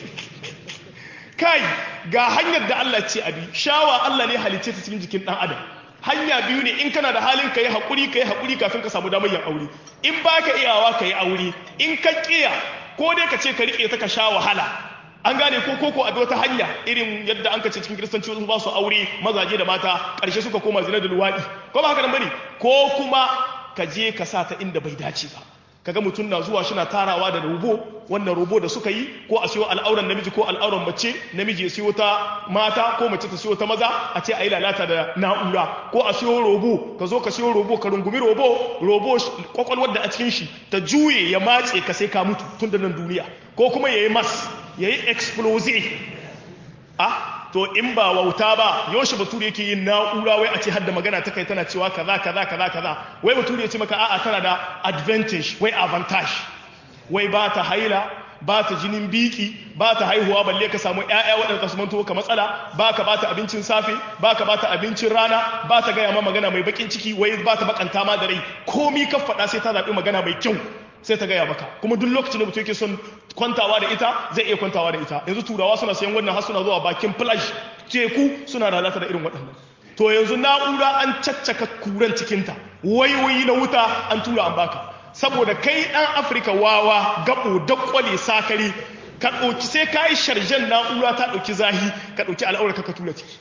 kai ga hanyar da Allah ce abi shawa Allah ne halicce ta cikin jikin ɗan adam hanya biyu ne in kana da halin ka yi haƙuri ka yi haƙuri kafin ka samu damar yin aure in ba ka iyawa ka yi aure in ka ƙiya ko dai ka ce ka riƙe ta ka sha wahala an gane ko koko a wata hanya irin yadda an kace cikin kiristanci wasu ba su aure mazaje da mata ƙarshe suka koma zina da luwaɗi ko ba haka nan bane ko kuma ka je ka sa ta inda bai dace ba kaga mutum na zuwa shi na tarawa da robo wannan robo da suka yi ko a siyo al'auran namiji ko al'auran mace namiji ya siyo ta mata ko mace ta siyo ta maza a ce a yi lalata da na'ura ko a siyo robo ka zo ka siyo robo ka rungumi robo robo kwakwalwar da a cikin shi ta juye ya matse ka sai ka mutu tun da nan duniya ko kuma ya yi mas ya yi explosive ah to in ba wauta ba yaushe bature yake yin na'ura wai a ce hadda magana ta kai tana cewa kaza kaza kaza kaza wai bature ya ce maka a'a tana da advantage wai avantage wai ba ta haila ba ta jinin biki ba ta haihuwa balle ka samu ƴaƴa waɗanda su manto ka matsala ba ka ba ta abincin safe ba ka ba ta abincin rana ba ta gaya ma magana mai bakin ciki wai ba ta bakanta ma da rai komi ka faɗa sai ta zaɓi magana mai kyau sai ta gaya maka kuma duk lokacin da mutum yake son kwantawa da ita zai iya kwantawa da ita yanzu turawa suna sayan wannan har suna zuwa bakin flash teku suna lalata da irin waɗannan to yanzu na'ura an caccaka kuran cikinta wayoyi na wuta an tura an baka saboda kai ɗan afirka wawa gabo dakwale sakari ka ɗauki sai ka yi sharjen na'ura ta ɗauki zahi ka ɗauki al'aurarka ka tura ciki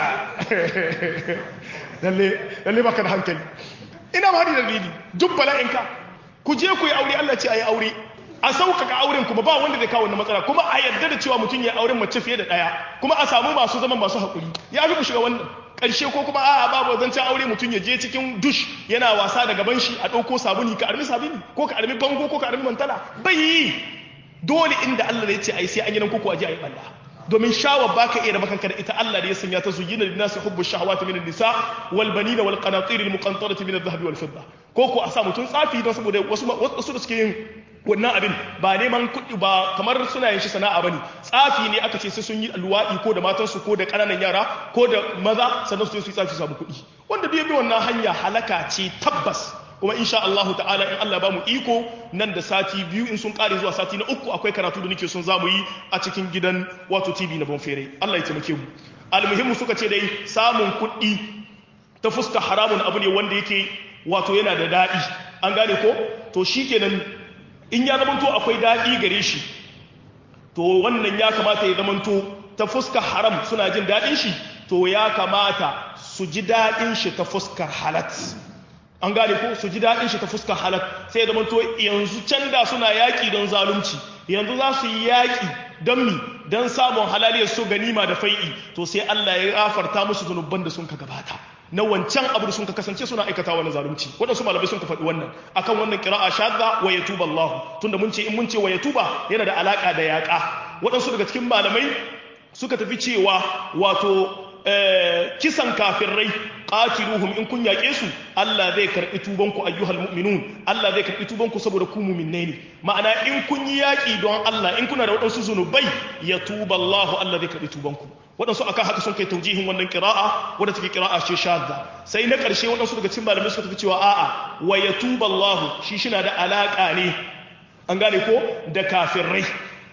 lalle baka da hankali ina ma da dalili duk bala'inka ku je ku yi aure Allah ce a yi aure a sauƙaƙa auren kuma ba wanda zai kawo wannan matsala kuma a yarda da cewa mutum ya auren mace fiye da ɗaya kuma a samu masu zaman masu haƙuri ya fi ku shiga wannan ƙarshe ko kuma a'a babu zancen aure mutum ya je cikin dush yana wasa da gaban shi a ɗauko sabuni ka armi sabuni ko ka armi bango ko ka armi mantala bai yi dole inda Allah ya ce ai sai an yi nan koko a je a yi ɓalla domin shawar baka iya raba kanka da ita Allah da ya sanya ta zuyina lin nasi hubbu shahawati min nisa wal banina wal qanatir al muqantarati min adh-dhahabi wal fidda ko ko a sa mutun tsafi don saboda wasu wasu da suke yin wannan abin ba neman kuɗi ba kamar suna yin shi sana'a bane tsafi ne aka ce sai sun yi alwaɗi ko da matansu ko da ƙananan yara ko da maza sannan su yi tsafi su samu kuɗi wanda bai bi wannan hanya halaka ce tabbas kuma insha Allah ta'ala in Allah ba mu iko nan da sati biyu in sun kare zuwa sati na uku akwai karatu da nake son za mu yi a cikin gidan wato TV na Bonfere Allah ya taimake mu almuhimmu suka ce dai samun kuɗi ta fuska haramun abu ne wanda yake wato yana da daɗi an gane ko to shikenan in ya zamanto akwai daɗi gare shi to wannan ya kamata ya zamanto ta fuska haram suna jin daɗin shi to ya kamata su ji daɗin shi ta fuskar halat an gane ko su ji daɗin shi ta fuskar halat sai ya zamanto yanzu can da suna yaƙi don zalunci yanzu za su yi yaƙi don mi don samun halaliyar su ganima da fai'i to sai Allah ya gafarta musu zunuban da sun ka gabata na wancan abu da sun ka kasance suna aikata wani zalunci waɗansu malamai sun ka faɗi wannan akan wannan kira'a shadda wa yatuba Allah tunda mun ce in mun ce wa yatuba yana da alaka da yaƙa waɗansu daga cikin malamai suka tafi cewa wato kisan kafirai qatiluhum in kun yaƙe su Allah zai karɓi tubanku ayyuhal mu'minun Allah zai karɓi tubanku saboda ku mu'minnai ne ma'ana in kun yi yaƙi don Allah in kuna da waɗansu zunubai ya tuba Allah Allah zai karɓi tubanku waɗansu akan haka sun kai taujihin wannan kira'a wadda take kira'a ce shadda sai na ƙarshe waɗansu daga cikin malamai suka tafi cewa a'a wa ya tuba Allah shi shina da alaƙa ne an gane ko da kafirai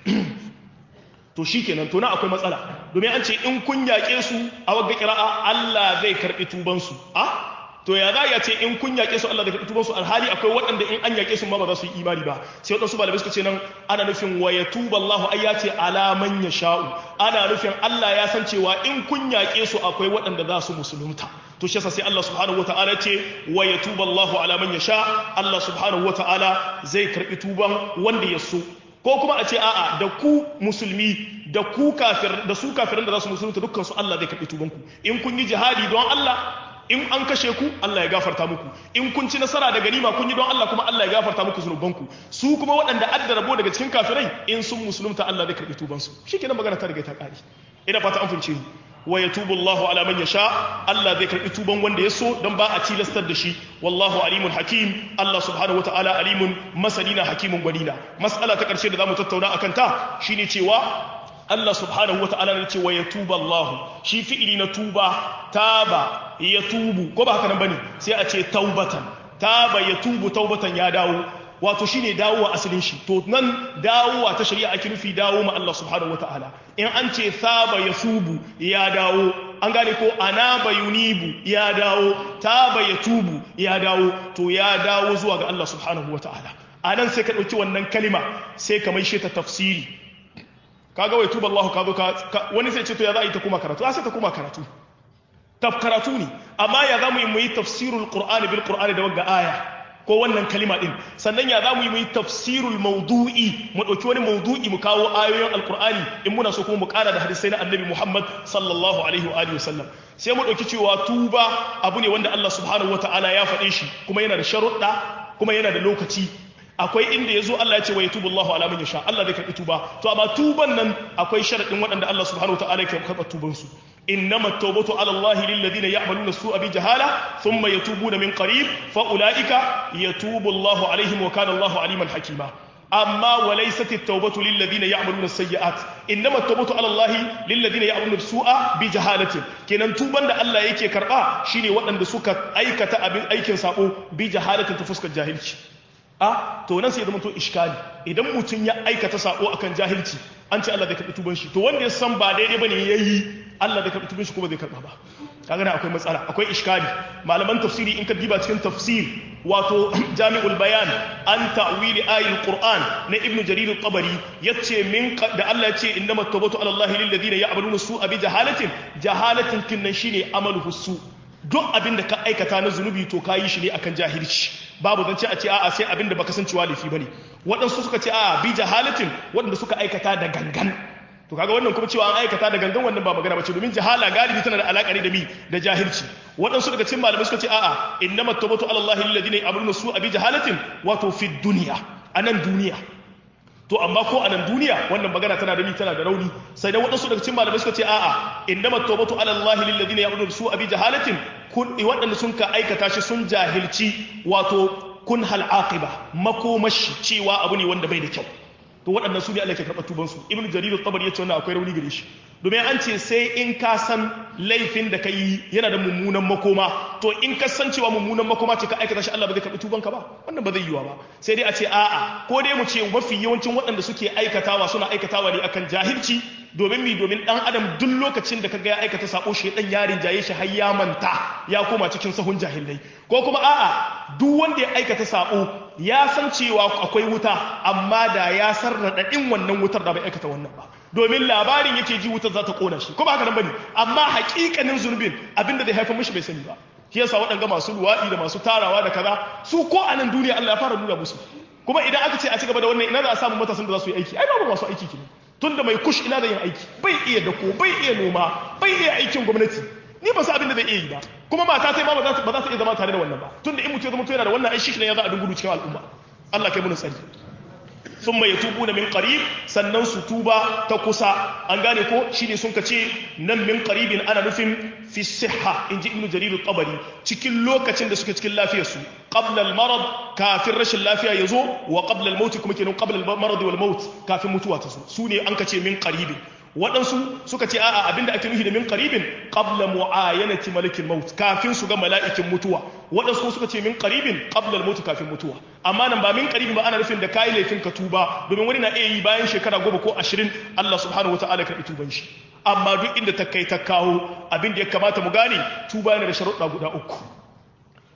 to shi kenan to na akwai matsala domin an ce in kun yaƙe su a wagga kira'a Allah zai karɓi tubansu a to ya za ya ce in kun yaƙe su Allah da karɓi tubansu alhali akwai waɗanda in an yaƙe su ma ba za su yi imani ba sai waɗansu malamai suka ce nan ana nufin wa ya tuba Allah ai ya ce ala man ya sha'u ana nufin Allah ya san cewa in kun yaƙe su akwai waɗanda za su musulunta to shi yasa sai Allah subhanahu wata'ala ce wa ya tuba Allah ala man ya sha Allah subhanahu wata'ala zai karɓi tuban wanda ya so ko kuma a ce a'a da ku musulmi da ku kafir da su kafirin da za su musulunta dukkan su Allah zai karɓi tubanku in kun yi jihadi don Allah in an kashe ku Allah ya gafarta muku in kun ci nasara da ganima kun yi don Allah kuma Allah ya gafarta muku zunubanku su kuma waɗanda adda rabo daga cikin kafirai in sun musulunta Allah zai karɓi tubansu shikenan magana ta riga ta ƙare ina fata an fince ni wa yatubu Allah ala man yasha Allah zai karɓi tuban wanda ya so don ba a tilastar da shi wallahu alimun hakim Allah subhanahu wataala alimun masalina hakimun gwanina mas'ala ta ƙarshe da zamu tattauna akan ta shine cewa Allah subhanahu wa ta'ala ne ce wa ya tuba Allah shi fi'ili na tuba taba ya tubu ko ba haka nan bane sai a ce taubatan taba ya tubu taubatan ya dawo wato shine dawowa asalin shi to nan dawowa ta shari'a ake nufi dawo ma Allah subhanahu wa ta'ala in an ce saba ya subu ya dawo an gane ko anaba yunibu ya dawo taba ya tubu ya dawo to ya dawo zuwa ga Allah subhanahu wa ta'ala anan sai ka dauki wannan kalima sai ka maishe ta tafsiri kaga wai tuba Allah ka zo ka wani sai ce to ya za a yi ta kuma karatu a sai ta kuma karatu taf karatu ne amma ya za mu yi mu yi tafsirul qur'ani bil qur'ani da wagga aya ko wannan kalima din sannan ya za mu yi mu yi tafsirul mawdu'i mu dauki wani mawdu'i mu kawo ayoyin alqur'ani in muna so kuma mu kara da hadisai na annabi Muhammad sallallahu alaihi wa alihi wasallam sai mu dauki cewa tuba abu ne wanda Allah subhanahu wataala ya faɗe shi kuma yana da sharuɗa kuma yana da lokaci akwai inda ya zo Allah ya ce wa ya tubu Allah ala man yasha Allah zai karɓi tuba to amma tuban nan akwai sharadin waɗanda Allah subhanahu wataala ya karɓa tuban su innama at-tawbatu ala Allah lil ladina ya'maluna as-su'a bi jahala thumma yatubuna min qarib fa ulaika yatubu Allah alaihim wa kana Allah aliman hakima amma wa laysat at-tawbatu lil ladina ya'maluna as-sayyi'at innama at-tawbatu ala Allah lil ladina ya'maluna as-su'a bi jahalatin kenan tuban da Allah yake karɓa shine waɗanda suka aikata abin aikin sabo bi jahalatin ta fuskar jahilci a to nan sai ya zama to iskali idan mutum ya aikata sako akan jahilci an ce Allah zai karbi tuban shi to wanda ya san ba daidai bane yayi Allah zai karbi tuban shi kuma zai karba ba kaga akwai matsala akwai iskali malaman tafsiri in ka diba cikin tafsir wato jami'ul bayan an ta'wili ayatul qur'an na ibnu jarir at-tabari yace min da Allah yace innamat tawbatu ala Allah lil ladina ya'maluna su'a bi jahalatin jahalatin kinnan shine amaluhu su duk abin da ka aikata na zunubi to ka yi shi ne akan jahilci babu zance a ce a'a sai abin da baka san cewa laifi bane waɗansu suka ce a'a bi jahalatin waɗanda suka aikata da gangan to kaga wannan kuma cewa an aikata da gangan wannan ba magana bace domin jahala galibi tana da alaka ne da mi da jahilci waɗansu daga cikin malamai suka ce a'a innamat tawbatu ala allahi alladhina ya'maluna su'a bi jahalatin wato fi dunya anan duniya to amma ko a nan duniya wannan magana tana da mi tana da rauni sai da waɗansu daga cikin malamai suka ce a'a innamat tawbatu ala allahi lil ladina ya'maluna su'a bi jahalatin kun waɗanda sun ka aikata shi sun jahilci wato kun hal aqiba makomashi cewa abu ne wanda bai da kyau to waɗannan su ne Allah ke karɓar tubansu ibnu jarir at-tabari yace wannan akwai rauni gare shi domin an ce sai in ka san laifin da ka yi yana da mummunan makoma to in ka san cewa mummunan makoma ce ka aikata shi Allah ba zai karɓi tubanka ba wannan ba zai yiwa ba sai dai a ce a'a ko dai mu ce mafi yawancin waɗanda suke aikatawa suna aikatawa ne akan jahilci domin mi domin dan adam duk lokacin da kaga ya aikata sako shi dan yarin jaye shi har ya manta ya koma cikin sahun jahilai ko kuma a'a duk wanda ya aikata sako ya san cewa akwai wuta amma da ya san radadin wannan wutar da bai aikata wannan ba domin labarin yake ji wutar za ta kona shi ko ba haka nan bane amma hakikanin zunubin abinda zai haifar mishi bai sani ba shi yasa waɗanga masu luwaɗi da masu tarawa da kaza su ko a nan duniya Allah ya fara nuna musu kuma idan aka ce a ci gaba da wannan ina za a samu matasan da za su yi aiki ai babu masu aiki kenan tunda mai kush ina da yin aiki bai iya dako bai iya noma bai iya aikin gwamnati ni ba su abin da zai iya yi ba kuma mata sai ma ba za ta iya zama tare da wannan ba tunda in mutum ya zama yana da wannan aishi ne ya za a dungudu cikin al'umma Allah kai mun tsari sun mai tubu na min qarib sannan su tuba ta kusa an gane ko shine sun kace nan min qaribin ana nufin fi sihha inji ibnu jarir at-tabari cikin lokacin da suke cikin lafiyar su qabla al-marad kafin rashin lafiya yazo wa qabla al-maut kuma kenan qabla al-marad wal maut kafin mutuwa ta zo su ne an kace min qaribin waɗansu suka ce a'a abinda ake nufi da min qaribin qabla mu'ayanati malikil maut kafin su ga mala'ikin mutuwa waɗansu suka ce min qaribin qabla al-maut kafin mutuwa amma nan ba min qaribin ba ana nufin da kai laifin ka tuba domin wani na iya yi bayan shekara goma ko ashirin Allah subhanahu wataala ka tuban shi amma duk inda ta kai ta kawo abin da ya kamata mu gane tuba yana da sharuɗa guda uku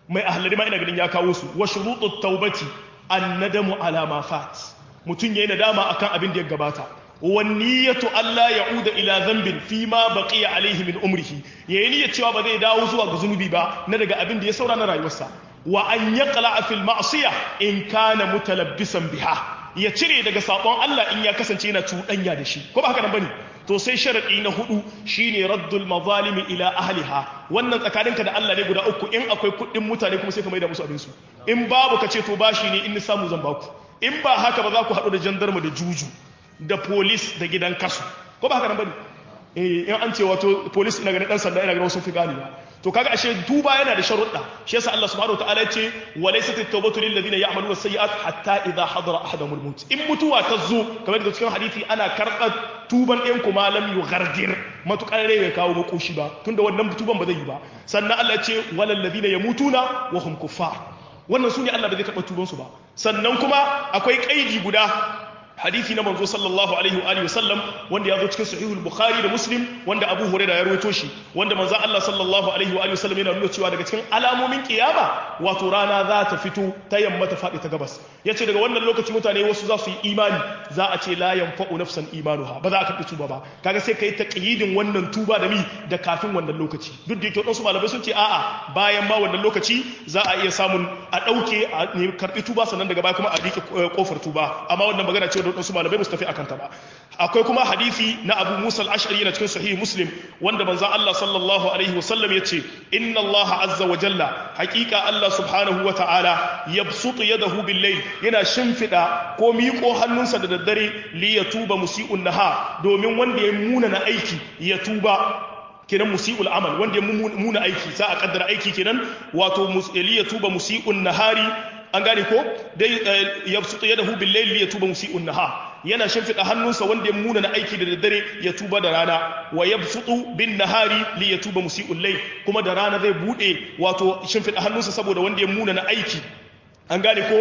mai ahlari ma ina ganin ya kawo su wa shurutut taubati annadamu ala ma fat mutun yayin nadama akan abin da ya gabata wan niyyatu alla ya'uda ila dhanbin fi ma baqiya alayhi min umrihi yayin niyyar cewa ba zai dawo zuwa ga zunubi ba na daga abin da ya saura na rayuwarsa wa an yaqla fil ma'siyah in kana mutalabbisan biha ya cire daga sabon Allah in ya kasance yana cuɗanya da shi ko ba haka nan bane to sai sharadi na hudu shine raddul mazalimi ila ahliha wannan tsakaninka da Allah ne guda uku in akwai kuɗin mutane kuma sai ka maida musu abin su in babu ka ce to bashi ne in ni samu zan baku in ba haka ba za ku haɗu da jandarma da juju da police da gidan kasu ko ba haka nan bane eh in an ce wato police ina ganin dan sanda ina ganin wasu fi ganewa to kaga ashe tuba yana da sharuɗa shi yasa Allah subhanahu wataala ya ce wa laysat at-tawbatu lil ladina ya'maluna as-sayyi'at hatta idha hadara ahaduhum al-maut in mutuwa ta zo kamar da cikin hadisi ana karɓar tuban ɗayan kuma lam yughardir matukar rai bai kawo makoshi ba tunda wannan tuban ba zai yi ba sannan Allah ya ce walal ladina yamutuna wa hum kuffar wannan sune Allah ba zai karɓa tuban su ba sannan kuma akwai kaidi guda hadisi na manzo sallallahu alaihi wa alihi wasallam wanda ya zo cikin sahihul bukhari da muslim wanda abu huraira ya rawaito shi wanda manzo Allah sallallahu alaihi wa alihi wasallam yana nuna cewa daga cikin alamomin kiyama wato rana za ta fito ta yamma ta faɗi ta gabas yace daga wannan lokaci mutane wasu za su yi imani za a ce la yanfa'u nafsan imanuha ba za a karɓi tuba ba kaga sai kai taqyidin wannan tuba da mi da kafin wannan lokaci duk da yake wadansu malamai sun ce a'a bayan ma wannan lokaci za a iya samun a ɗauke a karɓi tuba sannan daga baya kuma a riƙe kofar tuba amma wannan magana ce da wadansu malamai musu tafi akan ta ba akwai kuma hadisi na Abu Musa al-Ash'ari yana cikin sahih Muslim wanda manzon Allah sallallahu alaihi wasallam yace inna Allah azza wa jalla haqiqa Allah subhanahu wa ta'ala yabsutu yadahu bil-layl yana shimfida ko miƙo hannunsa da daddare li yatuba musii'un naha domin wanda ya muna na aiki ya tuba kenan musi'ul amal wanda ya muna aiki za a kaddara aiki kenan wato li yatuba musii'un nahari an gane ko dai ya sutu yadahu bil layli ya tuba musii'un nahar yana shimfida hannunsa wanda ya muna na aiki da daddare ya tuba da rana wa yabsutu bin nahari li ya tuba musii'ul layl kuma da rana zai bude wato shimfida hannunsa saboda wanda ya muna na aiki an gane ko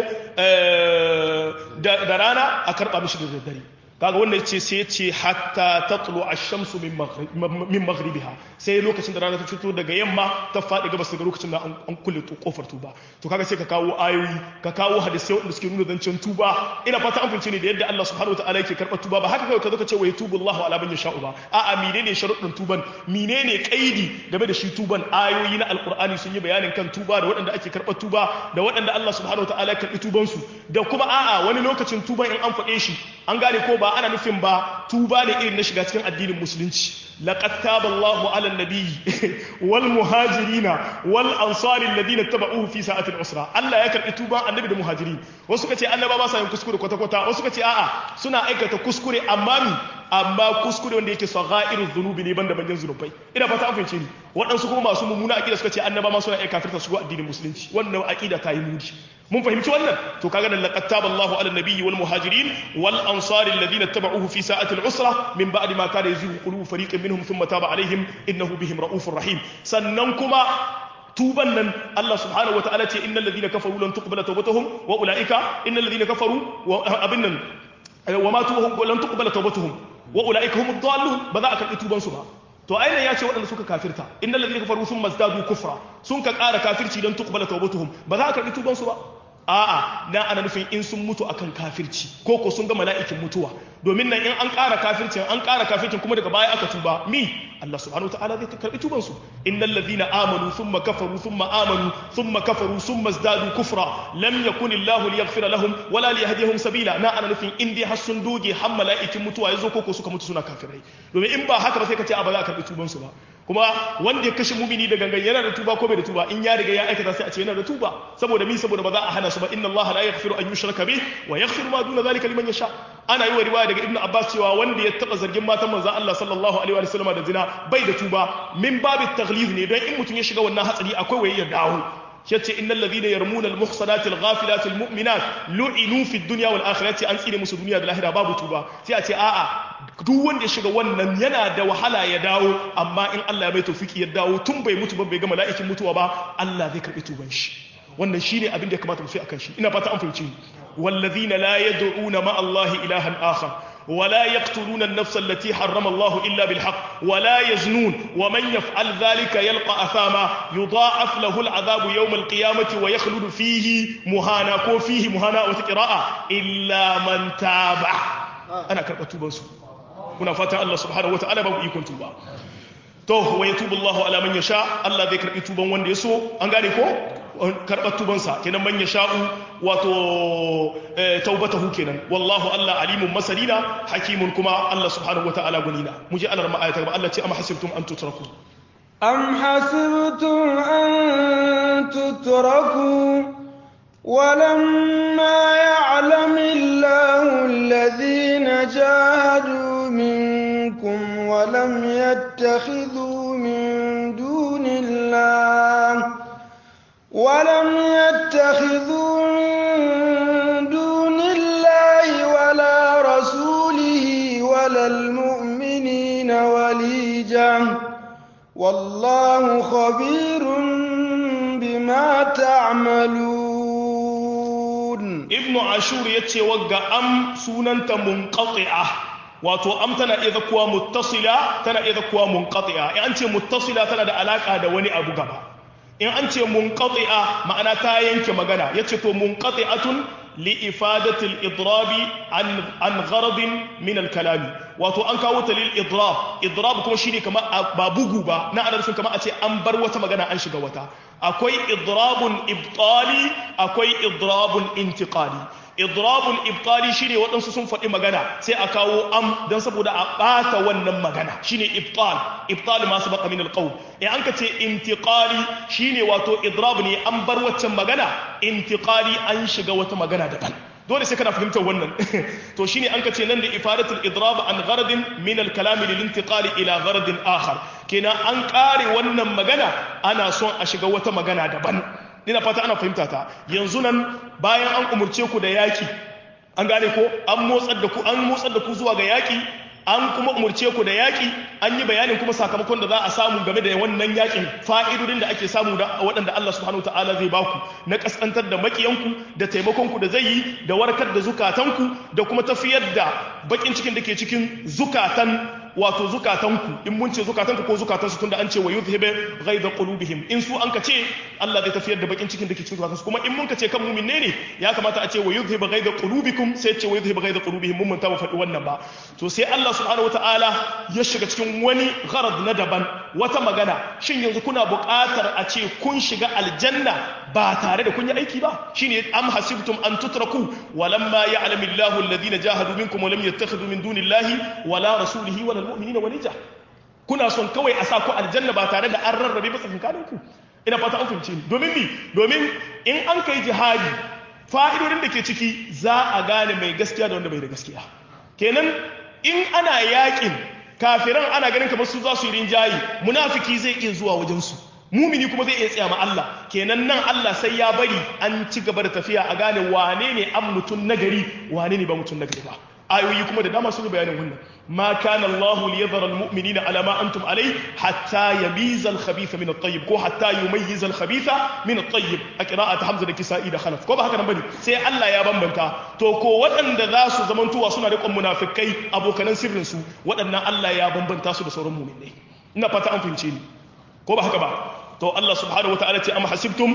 da rana a karba mishi da daddare kaga wannan ce sai ce hatta tatlu ash-shamsu min min maghribiha sai lokacin da rana ta fito daga yamma ta fadi gabas daga lokacin da an kulle kofar tuba to kaga sai ka kawo ayoyi ka kawo hadisi wanda suke nuna zancen tuba ina fata an fince ne da yadda Allah subhanahu wataala yake karɓar tuba ba haka kai ka zo ka ce wa yatubu Allahu ala man yasha'u ba a'a menene sharuɗin tuban menene kaidi game da shi tuban ayoyi na alqur'ani sun yi bayanin kan tuba da waɗanda ake karɓar tuba da waɗanda Allah subhanahu wataala ya karɓi tuban su da kuma a'a wani lokacin tuban in an faɗe shi an gane ko ba ana nufin ba tuba ne irin na shiga cikin addinin musulunci laqad taba Allahu 'ala an-nabiyyi wal muhajirina wal ansari alladhina tabauhu fi sa'ati al-usra Allah ya karbi tuban annabi da muhajirin wasu suka ce annaba ba sa yin kuskure kwata kwata wasu suka ce a'a suna aikata kuskure amma mi amma kuskure wanda yake saghairu dhunubi ne banda manyan zunubai ina fata an fahimce ni waɗansu kuma masu mummuna aqida suka ce annaba ma suna aika kafirta su go addinin musulunci wannan aqida ta yi mudi mun fahimci wannan to kaga nan laqad taba Allahu 'ala an-nabiyyi wal muhajirin wal ansari alladhina tabauhu fi sa'ati al-usra min ba'di ma kana yazighu qulubu fariqin minhum thumma taba 'alayhim innahu bihim ra'ufur rahim sannan kuma tuban nan Allah subhanahu wa ta'ala ce innal ladhina kafaru lan tuqbala tawbatuhum wa ulaika innal ladhina kafaru wa abin nan wa matu lan tuqbala tawbatuhum wa ulaika humud dallun ba za a karbi tuban su ba to ainihin ya ce waɗanda suka kafirta innal ladhina kafaru sun mazdadu kufra sun ka ƙara kafirci don tuqbala tawbatuhum ba za a karbi tuban su ba a'a na ana nufin in sun mutu akan kafirci ko ko sun ga mala'ikin mutuwa domin nan in an ƙara kafircin an ƙara kafircin kuma daga baya aka tuba mi Allah subhanahu wataala zai karbi tuban su innal ladhina amanu thumma kafaru thumma amanu thumma kafaru thumma izdadu kufra lam yakun Allah liyaghfira lahum wala liyahdihum sabila na ana nufin in dai har sun doge har mala'ikin mutuwa yazo ko ko suka mutu suna kafirai domin in ba haka ba sai ka ce a ba za a karbi tuban su ba kuma wanda ya kashe mumini da gangan yana da tuba ko bai da tuba in ya riga ya aikata sai a ce yana da tuba saboda mi saboda ba za a hana su ba inna Allah la yaghfiru an yushraka bih wa yaghfiru ma duna zalika liman yasha ana yi wa riwaya daga ibnu abbas cewa wanda ya taba zargin matan manzon Allah sallallahu alaihi wa sallam da zina bai da tuba min babu taghlib ne don in mutum ya shiga wannan hatsari akwai waye ya dawo yace innal ladhina yarmuna al-muhsanati al-ghafilati al-mu'minat lu'inu fi ad-dunya wal akhirati an tsire musu duniya da lahira babu tuba sai a ce a'a duk wanda ya shiga wannan yana da wahala ya dawo amma in Allah ya mai tawfiki ya dawo tun bai mutu ba bai ga mala'ikin mutuwa ba Allah zai karbi tuban shi wannan shine abin da ya kamata mu sai akan shi ina fata an fahimci wallazina la yad'una ma Allah ilahan akhar ولا يقتلون النفس التي حرم الله إلا بالحق ولا يزنون ومن يفعل ذلك يلقى أثاما يضاعف له العذاب يوم القيامة ويخلد فيه مهانا كو فيه مهانا وتقراء إلا من تاب أنا كربت بنسو هنا فاتح الله سبحانه وتعالى بابو إيكم توبا to wa yatubu Allahu ala man yasha Allah zai karbi tuban wanda ya so an gane ko karbar tubansa kenan man yasha'u wato taubatahu kenan wallahu Allah alimun masalina hakimun kuma Allah subhanahu wataala gunina mu je Allah ma'ayata ba Allah ce am hasibtum an tutraku am hasibtum an tutraku ولما يعلم الله الذين جاهدوا منكم ولم يتخذوا من دون الله ولم يتخذوا من دون الله ولا رسوله ولا المؤمنين وليجا والله خبير بما تعملون ابن عاشور يتشي وقع أم سننت منقطعة wato am tana iya zakuwa muttasila tana iya zakuwa munqati'a in an ce muttasila tana da alaka da wani abu gaba in an ce munqati'a ma'ana ta yanke magana yace to munqati'atun li ifadati al-idrabi an an gharadin min al-kalam wato an kawo ta lil idrab idrab kuma shine kamar ba bugu ba na ana nufin kamar a ce an bar wata magana an shiga wata akwai idrabun ibtali akwai idrabun intiqali idrabul ibtali shine waɗansu sun faɗi magana sai a kawo am don saboda a ɓata wannan magana shine ibtal ibtal ma sabaqa min alqawl in an ka ce intiqali shine wato idrab ne an bar waccan magana intiqali an shiga wata magana daban dole sai kana fahimtar wannan to shine an ka ce nan da ifadatul idrab an gharadin min alkalam lil intiqali ila gharadin akhar kenan an kare wannan magana ana son a shiga wata magana daban ina fata ana fahimta ta yanzu nan bayan an umurce ku da yaki an gane ko an motsar da ku an motsar da ku zuwa ga yaki an kuma umurce ku da yaki an yi bayanin kuma sakamakon da za a samu game da wannan yakin fa'idodin da ake samu da waɗanda Allah subhanahu ta'ala zai baku na kaskantar da makiyanku da taimakon ku da zai yi da warkar da zukatanku da kuma tafiyar da bakin cikin da ke cikin zukatan wato zukatanku in mun ce zukatanku ko zukatansu tunda an ce wa yuzhibu ghaidha qulubihim in su an ka ce Allah zai tafiyar da bakin cikin da ke cikin zukatansu kuma in mun ka ce kan mu'min ne ya kamata a ce wa yuzhibu ghaidha qulubikum sai ce wa yuzhibu ghaidha qulubihim mun manta ba faɗi wannan ba to sai Allah subhanahu wataala ya shiga cikin wani gharad na daban wata magana shin yanzu kuna buƙatar a ce kun shiga aljanna ba tare da kun yi aiki ba shine am hasibtum an tutraku walamma ya'lamu Allahu alladhina jahadu minkum wa lam yattakhidhu min dunillahi wala rasulihi wala almu'minina walija kuna son kawai a sa ku aljanna ba tare da an rarrabe ba tsakankanin ku ina fata an fahimce ni domin ni domin in an kai jihadi fa'idodin da ke ciki za a gane mai gaskiya da wanda bai da gaskiya kenan in ana yakin kafiran ana ganin kamar su za su yi rinjayi munafiki zai iya zuwa wajen su mumini kuma zai iya tsaya ma Allah kenan nan Allah sai ya bari an ci gaba da tafiya a gane wane ne an mutum nagari wane ne ba mutum nagari ba ayoyi kuma da dama sun yi bayanin wannan ma kana Allah li yadhara almu'minina ala ma antum alai hatta yamiza al-khabitha min at-tayyib ko hatta yumayyiza al-khabitha min at-tayyib a qira'at Hamza da Kisa'i da Khalaf ko ba haka nan bane sai Allah ya bambanta to ko waɗanda za su zamantowa suna riƙon munafikai abokanan sirrin su waɗannan Allah ya bambanta su da sauran mu'minai ina fata an fahimce ni ko ba haka ba to Allah subhanahu wataala ce am hasibtum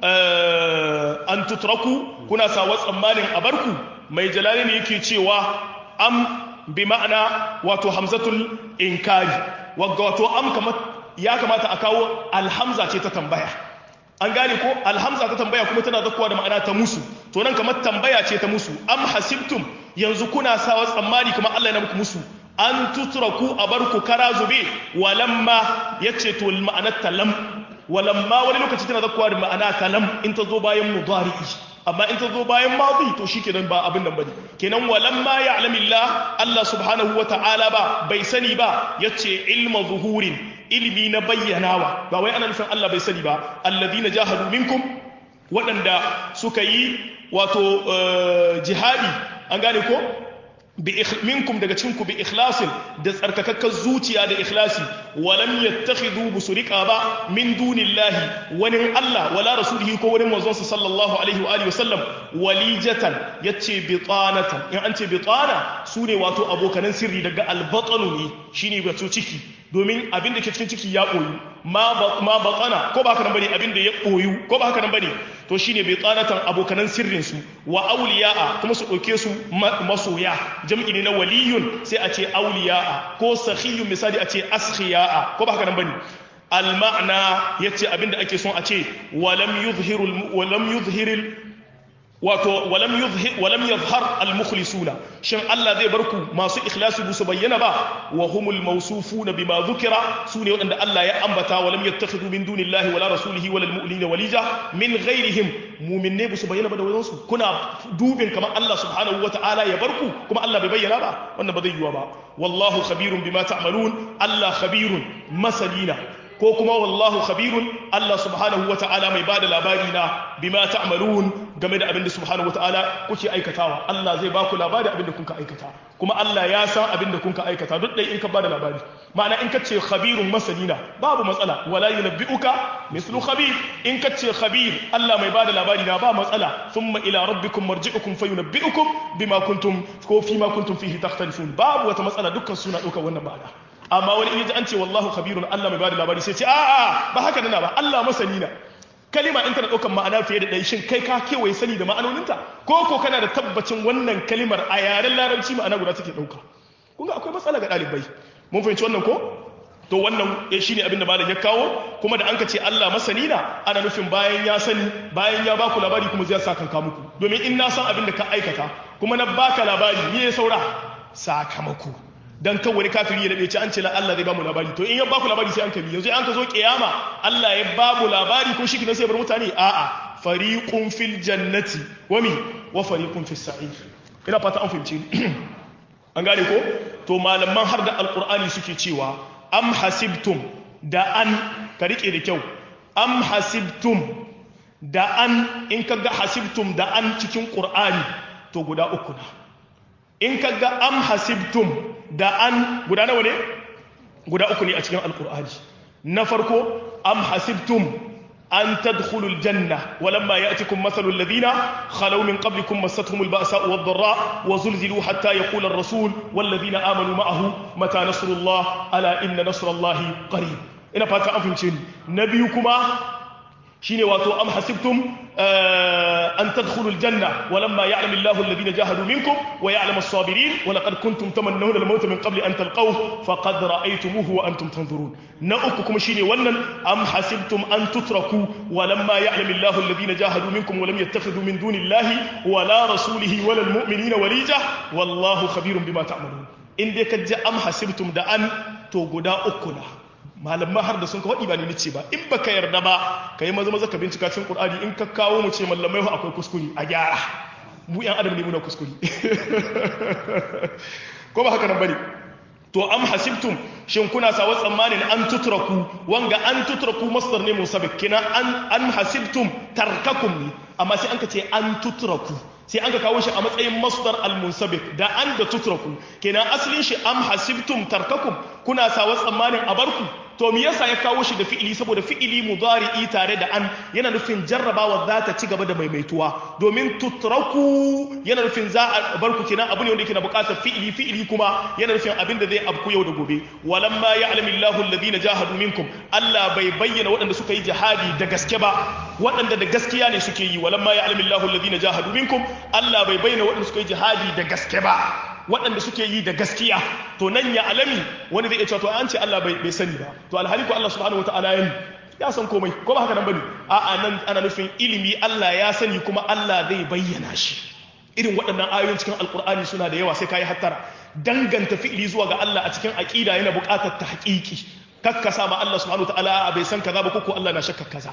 an tutraku kuna sawa tsammanin a barku mai jalali ne yake cewa am bi ma'ana wato hamzatul inkari wato am kamar ya kamata a kawo alhamza ce ta tambaya an gane ko alhamza ta tambaya kuma tana zakuwa da ma'ana ta musu to nan kamar tambaya ce ta musu am hasibtum yanzu kuna sawa tsammani kamar Allah ya muku musu an tutraku a barku kara zube walamma yace to ma'anar talam walamma wani lokaci tana zakuwa da ma'ana talam in ta zo bayan mudari'i amma in ta zo bayan madi to shikenan ba abin nan bane kenan walamma ya'lamillah Allah subhanahu wata'ala ba bai sani ba yace ilma zuhurin ilmi na bayyanawa ba wai ana nufin Allah bai sani ba alladhina jahadu minkum waɗanda suka yi wato jihadi an gane ko minkum daga cikinku bi ikhlasin da tsarkakakkar zuciya da ikhlasi walam yattakhidhu busuriqa ba min dunillahi wani Allah wala rasulihi ko wani manzon sa sallallahu alaihi wa alihi wasallam walijatan yace bitanatan in an ce bitana sune wato abokanan sirri daga albatanu ne shine wato ciki domin abin da ke cikin ciki ya koyu ma batsana ko ba haka nan bane abin da ya koyu ko ba haka nan bane to shine bai tsanatan abokanan sirrin su wa awliya'a kuma su dauke su masoya jam'i ne na waliyun sai a ce awliya'a ko sakhiyun misali a ce askhiya'a ko ba haka nan bane al ma'na yace abin da ake son a ce walam yuzhiru walam yuzhiril wato walam yuzhir walam yadhhar al mukhlisuna shin Allah zai barku masu ikhlasi bu su bayyana ba wa humul mawsufuna bima dhukira sune wadanda Allah ya ambata walam yattakhidhu min dunillahi wala rasulihi wala al mu'minina walija min ghairihim mu'minne bu su bayyana ba da wajen su kuna dubin kamar Allah subhanahu wataala ya barku kuma Allah bai bayyana ba wannan ba zai yiwa ba wallahu khabirun bima ta'malun Allah khabirun masalina ko kuma wallahu khabirun Allah subhanahu wa ta'ala mai bada labari na bima ta'malun game da abin da subhanahu wa ta'ala kuke aikatawa Allah zai baku labari abin da kuka aikata kuma Allah ya san abin da kuka aikata duk dai in ka bada labari ma'ana in ka ce khabirun masalina babu matsala wala yunabbi'uka mislu khabir in ka ce khabir Allah mai bada labari na ba matsala thumma ila rabbikum marji'ukum fayunabbi'ukum bima kuntum ko fi ma kuntum fihi takhtalifun babu wata matsala dukkan suna ɗaukar wannan ba'ada amma wani in ji an ce wallahu khabirun Allah mai bada labari sai ce a'a ba haka nana ba Allah masani na kalima in tana ɗaukar ma'ana fiye da ɗaya shin kai ka kewaye sani da ma'anoninta ko ko kana da tabbacin wannan kalimar a yaren larabci ma'ana guda take ɗauka kun ga akwai matsala ga ɗalibai mun fahimci wannan ko to wannan shi ne abinda malam ya kawo kuma da an ka ce Allah masani na ana nufin bayan ya sani bayan ya baku labari kuma zai sa kanka muku domin in na san abin da ka aikata kuma na baka labari me ya saura sakamako dan kan wani kafiri ya dade ce an ce la Allah zai ba mu labari to in ya ba ku labari sai an kabi yanzu an ka zo kiyama Allah ya ba mu labari ko shi sai bar mutane a'a fariqun fil jannati wa mi wa fariqun fis sa'ir ina fata an fahimci an gane ko to malaman har da alqur'ani suke cewa am hasibtum da an ka rike da kyau am hasibtum da an in ka ga hasibtum da an cikin qur'ani to guda uku na in ka ga am hasibtum da an guda nawa ne guda uku ne a cikin alkur'ani na farko am hasibtum an tadkhulul janna walamma ya'tikum mathalul ladina khalaw min qablikum massatuhumul ba'sa'u wad-dharra wa zulzilu hatta yaqula ar-rasul wal ladina amanu ma'ahu mata nasrullah ala inna nasrallahi qarib ina fata an fahimce ni na biyu kuma shine wato am hasibtum an tadkhulul janna walamma ya'lamu Allahu alladhina jahadu minkum wa ya'lamu as-sabirin wa laqad kuntum tamannawna al-mauta min qabli an talqawhu faqad ra'aytumuhu wa antum tanzurun na uku kuma shine wannan am hasibtum an tutraku walamma ya'lamu Allahu alladhina jahadu minkum wa lam yattakhidhu min dunillahi wa la rasulihi wa lil mu'minina walija wallahu khabirun bima ta'malun in dai kaje am hasibtum da an to guda uku na malamma har da sun ka waɗi ba ni nice ba in baka yarda ba ka yi maza maza ka bincika cikin ƙur'ani in ka kawo mu ce mallamai akwai kuskure a gyara mu yan adam ne muna kuskure ko ba haka nan bane to am hasibtum shin kuna sawa tsammanin an tutraku wanga an tutraku masdar ne musabik kina an an hasibtum tarkakum ne amma sai an ka ce an tutraku sai an ka kawo shi a matsayin masdar al-munsabik da an da tutraku kenan asalin shi am hasibtum tarkakum kuna sawa tsammanin a barku to me yasa ya kawo shi da fi'ili saboda fi'ili mudari'i tare da an yana nufin jarrabawa za ta ci gaba da maimaituwa domin tutraku yana nufin za a barku kenan abu ne wanda yake na bukatar fi'ili fi'ili kuma yana nufin abin da zai abku yau da gobe walamma ya'lamu Allahu alladhina jahadu minkum Allah bai bayyana waɗanda suka yi jihadi da gaske ba waɗanda da gaskiya ne suke yi walamma ya'lamu Allahu alladhina jahadu minkum Allah bai bayyana waɗanda suka yi jihadi da gaske ba waɗanda suke yi da gaskiya to nan ya alami wani zai iya cewa to an ce Allah bai sani ba to alhali ko Allah subhanahu wataala ya ya san komai ko ba haka nan bane a'a nan ana nufin ilimi Allah ya sani kuma Allah zai bayyana shi irin waɗannan ayoyin cikin alkur'ani suna da yawa sai kai hattara danganta fi'ili zuwa ga Allah a cikin aqida yana buƙatar tahqiqi kakkasa ma Allah subhanahu wataala bai san kaza ba ko Allah na shakka kaza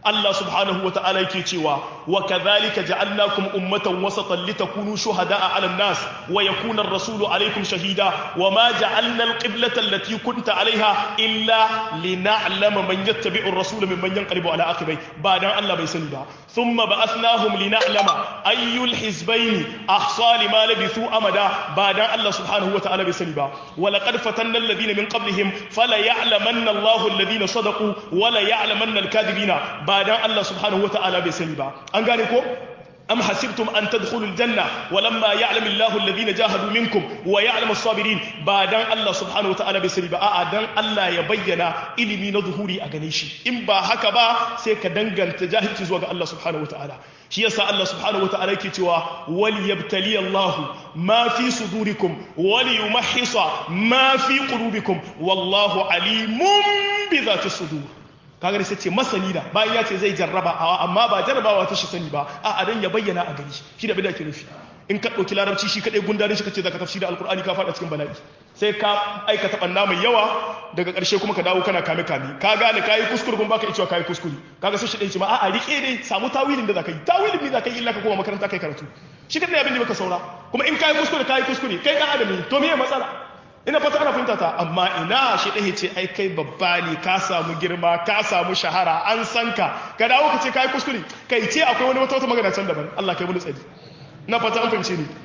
Allah subhanahu wa ta'ala yake cewa wa kadhalika ja'alnakum ummatan wasatan litakunu shuhada'a 'alan nas wa yakuna ar-rasulu 'alaykum shahida wa ma ja'alna al-qiblata allati kunta 'alayha illa lina'lama man yattabi'u ar-rasula mimman yanqalibu 'ala aqibai ba dan Allah bai sani ba thumma ba'athnahum lina'lama ayyul hizbayn ahsa lima labithu amada ba dan Allah subhanahu wa ta'ala bai sani ba wa laqad fatanna alladhina min qablihim fala ya'lamanna Allahu alladhina sadaqu wa la ya'lamanna al-kadhibina ba dan Allah subhanahu wa ta'ala bai sani ba an gane ko أم حسبتم أن تدخلوا الجنة ولما يعلم الله الذين جاهدوا منكم ويعلم الصابرين بعدن الله سبحانه وتعالى بسري بقى دان الله يبين إلمي نظهوري أغنيشي إن با هكا با سيكا دنغن تجاهد تزوغ الله سبحانه وتعالى shi yasa Allah subhanahu wataala yake cewa wal yabtali Allah ma fi sudurikum wal yumahhisa ma fi qulubikum wallahu alimun bi dhati sudur kaga sai ce masani da bayan ya ce zai jarraba amma ba jarrabawa ta shi sani ba a adan ya bayyana a gani shi da bida ke nufi in ka ɗauki larabci shi kaɗai gundarin shi kace zaka tafsiri alqur'ani ka faɗa cikin bala'i sai ka aikata banna mai yawa daga ƙarshe kuma ka dawo kana kame kame ka gane kayi kuskure kuma baka cewa kayi kuskure kaga sai shi ɗaya ce ma a'a rike dai samu tawilin da zaka yi tawilin ne zaka yi illa ka koma makaranta kai karatu shi kaɗai abin da baka saura kuma in kayi kuskure kayi kuskure kai ɗan adam ne to me matsala ina fata ana fahimta ta amma ina shi ɗaya ce ai kai babba ne ka samu girma ka samu shahara an san ka ka dawo ka ce kai kuskure kai ce akwai wani wata wata magana can daban Allah kai mun tsari na fata an fahimce ni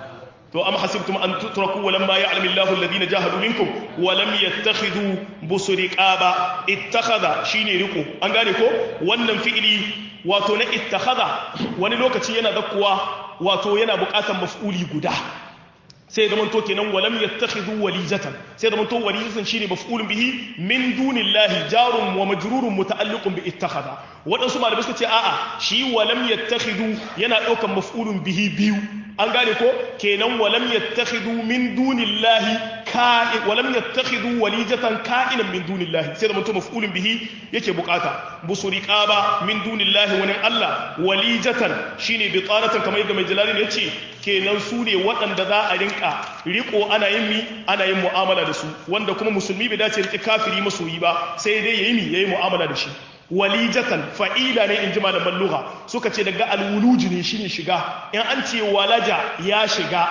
to am hasibtum an tutraku wa lamma ya'lamu Allahu alladhina jahadu minkum wa lam yattakhidhu busriqaba ittakhadha shine riko an gane ko wannan fi'ili wato na ittakhadha wani lokaci yana zakkuwa wato yana buƙatar maf'uli guda sai da manto kenan walam yattakhidhu walijatan sai da manto walijatan shine maf'ulun bihi min dunillahi jarun wa majrurun muta'alliqun bi ittakhadha wadansu malamai suka ce a'a shi walam yattakhidhu yana daukan maf'ulun bihi biyu an gane ko kenan walam yattakhidhu min dunillahi ka'i walam yattakhidhu walijatan ka'inan min dunillahi sai da manto maf'ulun bihi yake bukata busuriqaba min dunillahi wani Allah walijatan shine bitanatan kamar yadda mai jalali yace kenan su ne waɗanda za a rinka riko ana yin mi ana yin mu'amala da su wanda kuma musulmi bai dace rike kafiri masoyi ba sai dai yayi mi yayi mu'amala da shi walijatan fa'ila ne in ji malaman lugha suka ce daga alwuluji ne shine shiga in an ce walaja ya shiga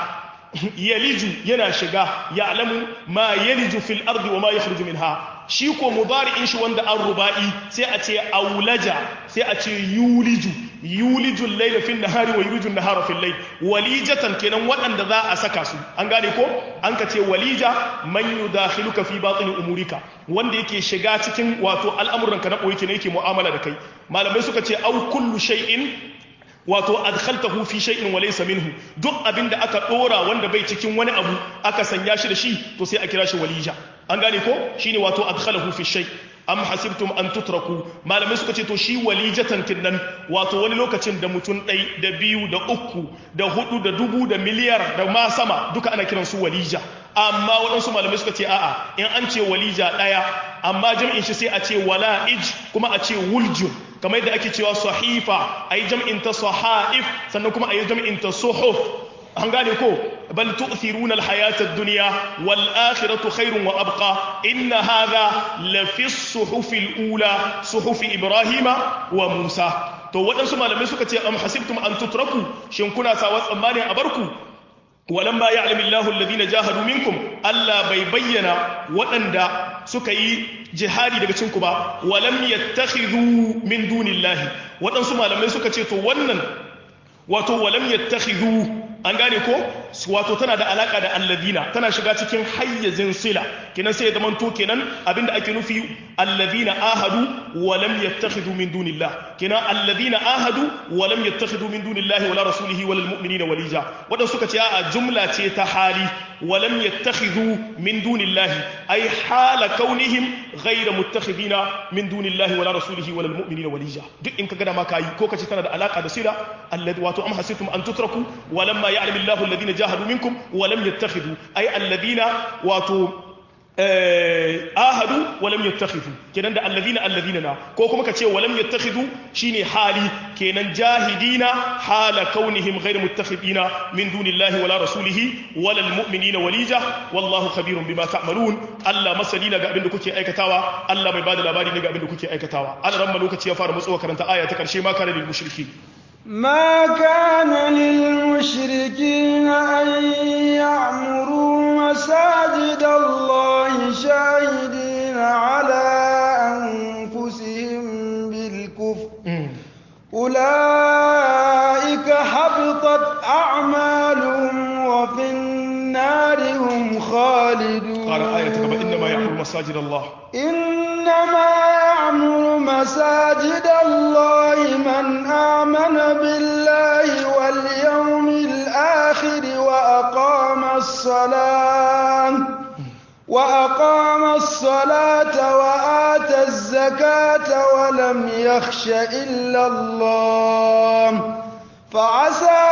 yaliju yana shiga ya'lamu ma yaliju fil ardi wa ma yakhruju minha shi ko mudari'in shi wanda an ruba'i sai a ce aulaja sai a ce yuliju yuliju al-layla fi an-nahari wa yuliju an-nahara fi al-layl walijatan kenan waɗanda za a saka su an gane ko an ka ce walija man yudakhiluka fi batini umurika wanda yake shiga cikin wato al'amuranka na koyi kenan yake mu'amala da kai malamai suka ce au kullu shay'in wato adkhaltahu fi shay'in wa laysa minhu duk abinda aka dora wanda bai cikin wani abu aka sanya shi da shi to sai a kira shi walija an gane ko shine wato adkhalahu fi shay am hasibtum an tutraku malamai suka ce to shi walijatan kinnan wato wani lokacin da mutum ɗai da biyu da uku da hudu da dubu da miliyar da ma sama duka ana kiran su walija amma waɗansu malamai suka ce a'a in an ce walija ɗaya amma jam'in shi sai a ce wala'ij kuma a ce wuljun kamar yadda ake cewa sahifa a yi jam'in ta sahaif sannan kuma a yi jam'in ta suhuf an gane ko bal tu'thiruna al-hayata ad-dunya wal akhiratu khairun wa abqa inna hadha la fi as-suhuf al-ula suhuf ibrahima wa musa to waɗansu malamai suka ce am hasibtum an tutraku shin kuna sawa tsammanin a barku walamma ya'lamu Allahu alladhina jahadu minkum Allah bai bayyana waɗanda suka yi jihadi daga cinku ba walam yattakhidhu min dunillahi waɗansu malamai suka ce to wannan wato walam yattakhidhu an gane ko wato tana da alaka da alladina tana shiga cikin hayyazin sila kenan sai ya zama to kenan abinda ake nufi alladina ahadu wa lam yattakhidhu min dunillah kenan alladina ahadu wa lam yattakhidhu min dunillahi wala rasulihi wala almu'minina walija wadan suka ce a jumla ce ta hali wa lam yattakhidhu min dunillahi ay hala kaunihim ghayra muttakhidina min dunillahi wala rasulihi wala almu'minina walija duk in kaga da ma kai ko kace tana da alaka da sila alladhi wato am hasitum an tutraku wa lamma يعلم الله الذين جاهدوا منكم ولم يتخذوا أي الذين واتوا ahadu walam yattakhidhu kenan da alladhina alladhina na ko kuma kace walam yattakhidhu shine hali kenan jahidina hala kaunihim ghayr muttakhidina min dunillahi wala rasulihi wala almu'minina walija wallahu khabirun bima ta'malun Allah masalina ga abin da kuke aikatawa Allah mai bada labari ne ga abin da kuke aikatawa Allah ran lokaci ya fara mutsuwa karanta aya ta karshe ma kana lil mushriki ما كان للمشركين أن يعمروا مساجد الله شاهدين على أنفسهم بالكفر أولئك حبطت أعمالهم وفي النار هم خالدون قال آية إنما يعمر مساجد الله إنما يعمر مساجد الله من آمن بالله واليوم الآخر وأقام الصلاة وأقام الصلاة وآتى الزكاة ولم يخش إلا الله فعسى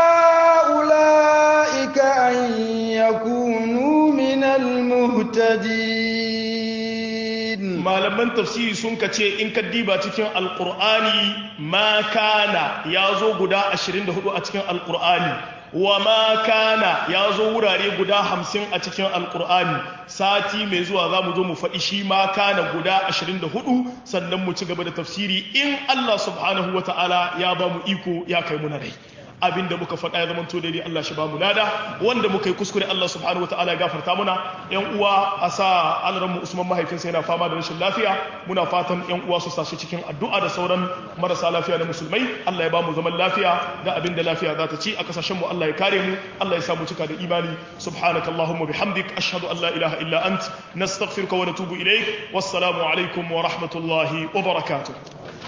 أولئك أن يكونوا من المهتدين malaman tafsiri sun ka ce in ka diba cikin alkur'ani ma kana ya zo guda 24 a cikin alkur'ani wa ma kana ya zo wurare guda 50 a cikin alkur'ani sati mai zuwa za mu zo mu faɗi shi ma kana guda 24 sannan mu ci gaba da tafsiri in Allah subhanahu wa ta'ala ya ba mu iko ya kai mu na rai abinda muka faɗa ya zama to daidai Allah shi ba mu lada wanda muka yi kuskure Allah subhanahu wataala ya gafarta muna yan uwa a sa alaran mu Usman mahaifinsa yana fama da rashin lafiya muna fatan yan uwa su sashi cikin addu'a da sauran marasa lafiya da musulmai Allah ya ba mu zaman lafiya da abinda lafiya za ta ci a kasashen mu Allah ya kare mu Allah ya sa mu cika da imani subhanakallahumma bihamdik ashhadu an la ilaha illa ant nastaghfiruka wa natubu ilaik wassalamu alaikum wa rahmatullahi wa barakatuh